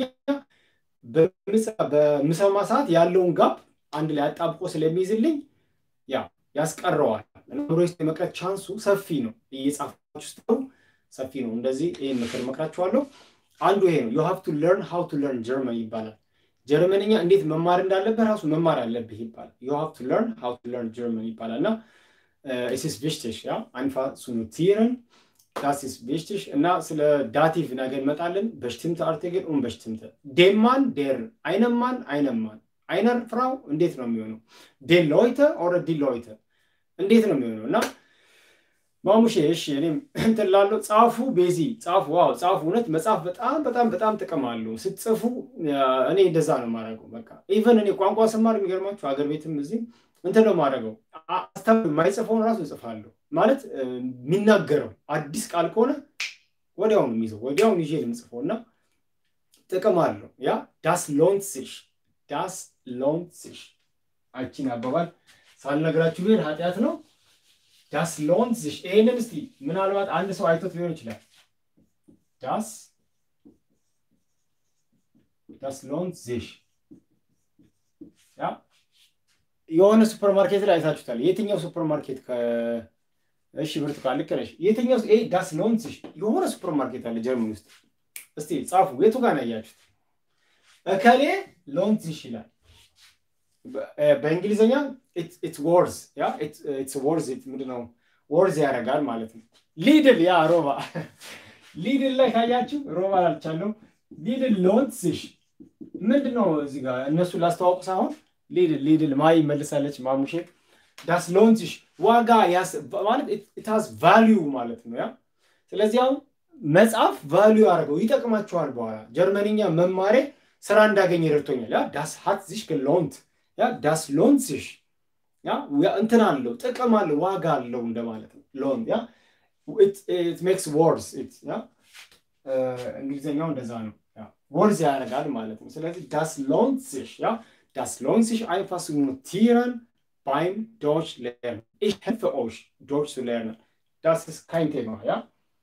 በምሰማ ሰዓት ያለውን ጋፕ አንድ ላይ አጣብቆ ስለሚይዝልኝ ያ ያስቀረዋል አእምሮ ውስጥ የመቅረት ቻንሱ ሰፊ ነው እየጻፋችሁ ስትሩ ሰፊ ነው እንደዚህ ይህን ምክር መክራችኋለሁ አንዱ ይሄ ነው ዩ ሃቭ ቱ ለርን ሃው ቱ ለርን ጀርመን ይባላል ጀርመንኛ እንዴት መማር እንዳለብህ ራሱ መማር አለብህ ይባላል ዩ ሃቭ ቱ ለርን ሃው ቱ ለርን ጀርመን ይባላል እና es ist wichtig ja einfach zu notieren das ist wichtig እና ስለ ዳቲቭ ነገ እንመጣለን በሽትምተ አርቲክል ኡን በሽትምተ ዴማን ዴር አይነማን አይነማን አይነር ፍራው እንዴት ነው የሚሆነው ዴን ሎይተ ኦረ ዲ ሎይተ እንዴት ነው የሚሆነው እና ማሙሼ እሺ እኔም እንትን ላለው ጻፉ ቤዚ ጻፉ ዋው ጻፉ እውነት መጽሐፍ በጣም በጣም በጣም ጥቅም አለው ስትጽፉ እኔ እንደዛ ነው ማድረገው በቃ ኢቨን እኔ ቋንቋ ስማር የሚገርማችሁ ሀገር ቤትም እዚህ እንትን ነው ማድረገው አስተምር የማይጽፈውን ራሱ እጽፋለሁ ማለት የሚናገረው አዲስ ቃል ከሆነ ወዲያውኑ የሚይዘው ወዲያውኑ ይዤ የምጽፈው እና ጥቅም አለው ያ ዳስ ሎንት ሲሽ ዳስ ሎንት ሲሽ አቺን አባባል ሳልነግራችሁ ብሄድ ኃጢአት ነው ዳስ ሎንት ሲሽ ይህንን እስቲ ምናልባት አንድ ሰው አይቶት ሊሆን ይችላል ዳስ ዳስ ሎንት ሲሽ ያ የሆነ ሱፐር ማርኬት ላይ አይታችሁታል የትኛው ሱፐር ማርኬት እሺ ብርቱካን ልክ ነሽ የትኛው ይሄ ዳስ ሎንት ሲሽ የሆነ ሱፐር ማርኬት አለ ጀርመን ውስጥ እስቲ ጻፉ የቱ ጋር ነው ያያችሁት እከሌ ሎንት ሲሽ ይላል በእንግሊዝኛ ኢትስ ወርዝ ያ ኢትስ ወርዝ ምንድን ነው ወርዝ ያደርጋል ማለት ነው። ሊድል ያ ሮባ ሊድል ላይ ካያችሁ ሮባ ላልቻለው ሊድል ሎንትስሽ ምንድን ነው እዚህ ጋር እነሱ ላስተዋውቁ ሳይሆን ሊድል ሊድል ማይ መልሳለች ማሙሼ ዳስ ሎንትሽ ዋጋ ማለት ኢታዝ ቫሊዩ ማለት ነው ያ ስለዚህ አሁን መጽሐፍ ቫሊዩ አድርገው ይጠቅማቸዋል። በኋላ ጀርመንኛ መማሬ ስራ እንዳገኝ ረድቶኛል። ያ ዳስ ሀት ዚሽ ሎንት ያ ዳስ ሎንት ሲሽ ያ እንትን አለው ጥቅም አለው ዋጋ አለው እንደማለት ነው። ሎን ያ ኢት ሜክስ ወርዝ ያ እንግሊዝኛው እንደዛ ነው። ወርዝ ያደርጋል ማለት ነው። ስለዚህ ዳስ ሎንት ሲሽ ያ ዳስ ሎንት ሲሽ አይንፋስ ኖቲረን ባይም ዶች ሌርን ich helfe euch ዶች zu lernen das ist kein Thema ja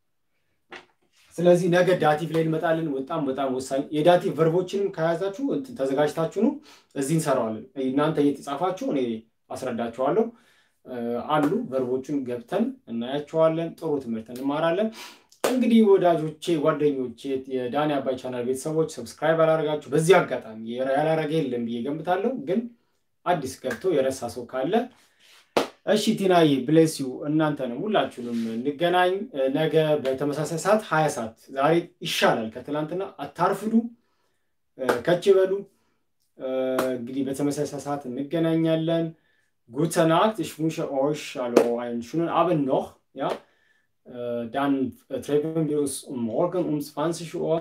ስለዚህ ነገ ዳቲቭ ላይ እንመጣለን። በጣም በጣም ወሳኝ የዳቲቭ ቨርቦችንም ከያዛችሁ ተዘጋጅታችሁ ነው እዚህ እንሰራዋለን። እናንተ እየተጻፋችሁ እኔ አስረዳችኋለሁ። አሉ ቨርቦቹን ገብተን እናያቸዋለን። ጥሩ ትምህርት እንማራለን። እንግዲህ ወዳጆቼ፣ ጓደኞቼ የዳኒ አባይ ቻናል ቤተሰቦች ሰብስክራይብ ያላረጋችሁ በዚህ አጋጣሚ ያላረገ የለም ብዬ ገምታለሁ። ግን አዲስ ገብቶ የረሳ ሰው ካለ እሺ ቲናዬ ብሌስ ዩ እናንተንም ሁላችሁንም እንገናኝ ነገ በተመሳሳይ ሰዓት ሀያ ሰዓት ዛሬ ይሻላል ከትላንትና አታርፍዱ ከች በሉ እንግዲህ በተመሳሳይ ሰዓት እንገናኛለን gute Nacht ich wünsche euch also einen schönen Abend noch ja dann treffen wir uns morgen um 20 Uhr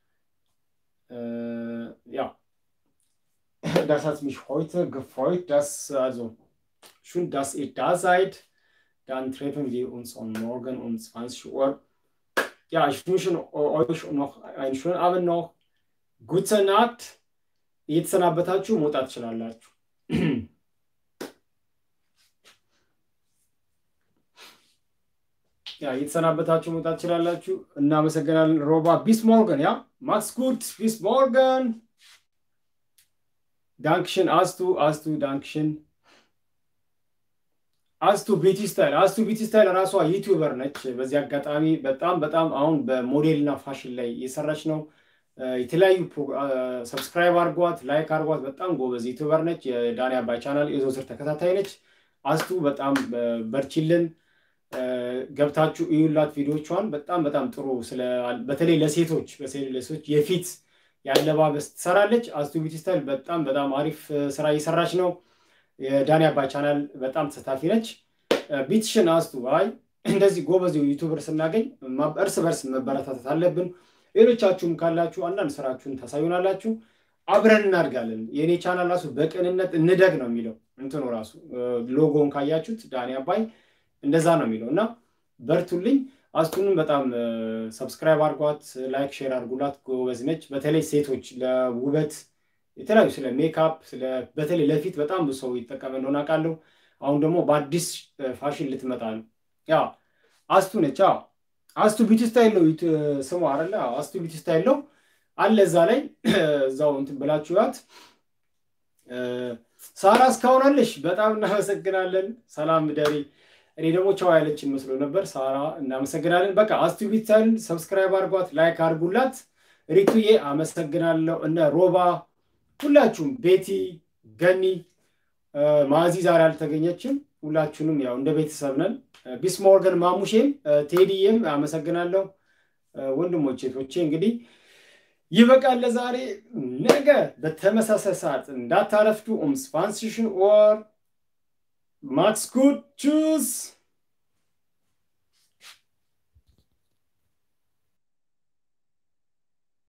ja das hat mich heute gefreut dass also Schön, dass ihr da seid. Dann treffen wir uns am Morgen um 20 Uhr. Ja, ich wünsche euch noch einen schönen Abend noch. Gute Nacht. እየተሰናበታችሁ መውጣት ትችላላችሁ። ያ እየተሰናበታችሁ መውጣት ትችላላችሁ። እናመሰግናለን። ሮባ ቢስ ሞርገን ያ ማክስ ጉድ ቢስ ሞርገን ዳንክሽን አስቱ አስቱ ዳንክሽን አስቱ ቢቲ ስታይል አስቱ ቢቲ ስታይል ራሷ ዩቲዩበር ነች። በዚህ አጋጣሚ በጣም በጣም አሁን በሞዴል እና ፋሽን ላይ እየሰራች ነው። የተለያዩ ሰብስክራይብ አድርጓት፣ ላይክ አድርጓት። በጣም ጎበዝ ዩቲዩበር ነች። የዳኒ አባይ ቻናል የዘወትር ተከታታይ ነች። አስቱ በጣም በርቺልን፣ ገብታችሁ እዩላት ቪዲዮቿን። በጣም በጣም ጥሩ በተለይ ለሴቶች በተለይ ለሴቶች የፊት የአለባበስ ትሰራለች። አስቱ ቢቲ ስታይል በጣም በጣም አሪፍ ስራ እየሰራች ነው። የዳኒ አባይ ቻናል በጣም ተሳታፊ ነች። ቢትሽን አስቱ አይ እንደዚህ ጎበዝ ዩቱበር ስናገኝ እርስ በርስ መበረታታት አለብን። ሌሎቻችሁም ካላችሁ አንዳንድ ስራችሁን ታሳዩናላችሁ፣ አብረን እናድጋለን። የእኔ ቻናል ራሱ በቅንነት እንደግ ነው የሚለው እንትኑ ራሱ ሎጎን ካያችሁት ዳኒ አባይ እንደዛ ነው የሚለው እና በርቱልኝ። አስቱንም በጣም ሰብስክራይብ አድርጓት፣ ላይክ ሼር አድርጉላት። ጎበዝ ነች። በተለይ ሴቶች ለውበት የተለያዩ ስለ ሜካፕ በተለይ ለፊት በጣም ብዙ ሰው ይጠቀመ እንደሆነ አውቃለሁ። አሁን ደግሞ በአዲስ ፋሽን ልትመጣ ነው። ያ አስቱ ነች። አስቱ ቢቲ ስታይል ነው ስሙ አይደለ? አስቱ ቢቲ ስታይል ነው አለ እዛ ላይ እዛው እንትን ብላችሁ ያት። ሳራ እስካሁን አለሽ፣ በጣም እናመሰግናለን። ሰላም ደሪ። እኔ ደግሞ ቻው ያለችን መስሎ ነበር። ሳራ እናመሰግናለን። በቃ አስቱ ቢቲ ስታይል ሰብስክራይብ አድርጓት፣ ላይክ አድርጉላት። ሪቱዬ አመሰግናለሁ። እነ ሮባ ሁላችሁም ቤቲ፣ ገኒ፣ ማዚ ዛሬ አልተገኘችም። ሁላችሁንም ያው እንደ ቤተሰብ ነን። ቢስሞርገን፣ ማሙሼም፣ ቴዲዬም አመሰግናለሁ። ወንድሞቼ ቶቼ እንግዲህ ይበቃል ለዛሬ። ነገ በተመሳሳይ ሰዓት እንዳታረፍዱ። ኡም ስፋንሲሽን ኦር ማክስ ጉድ ቹስ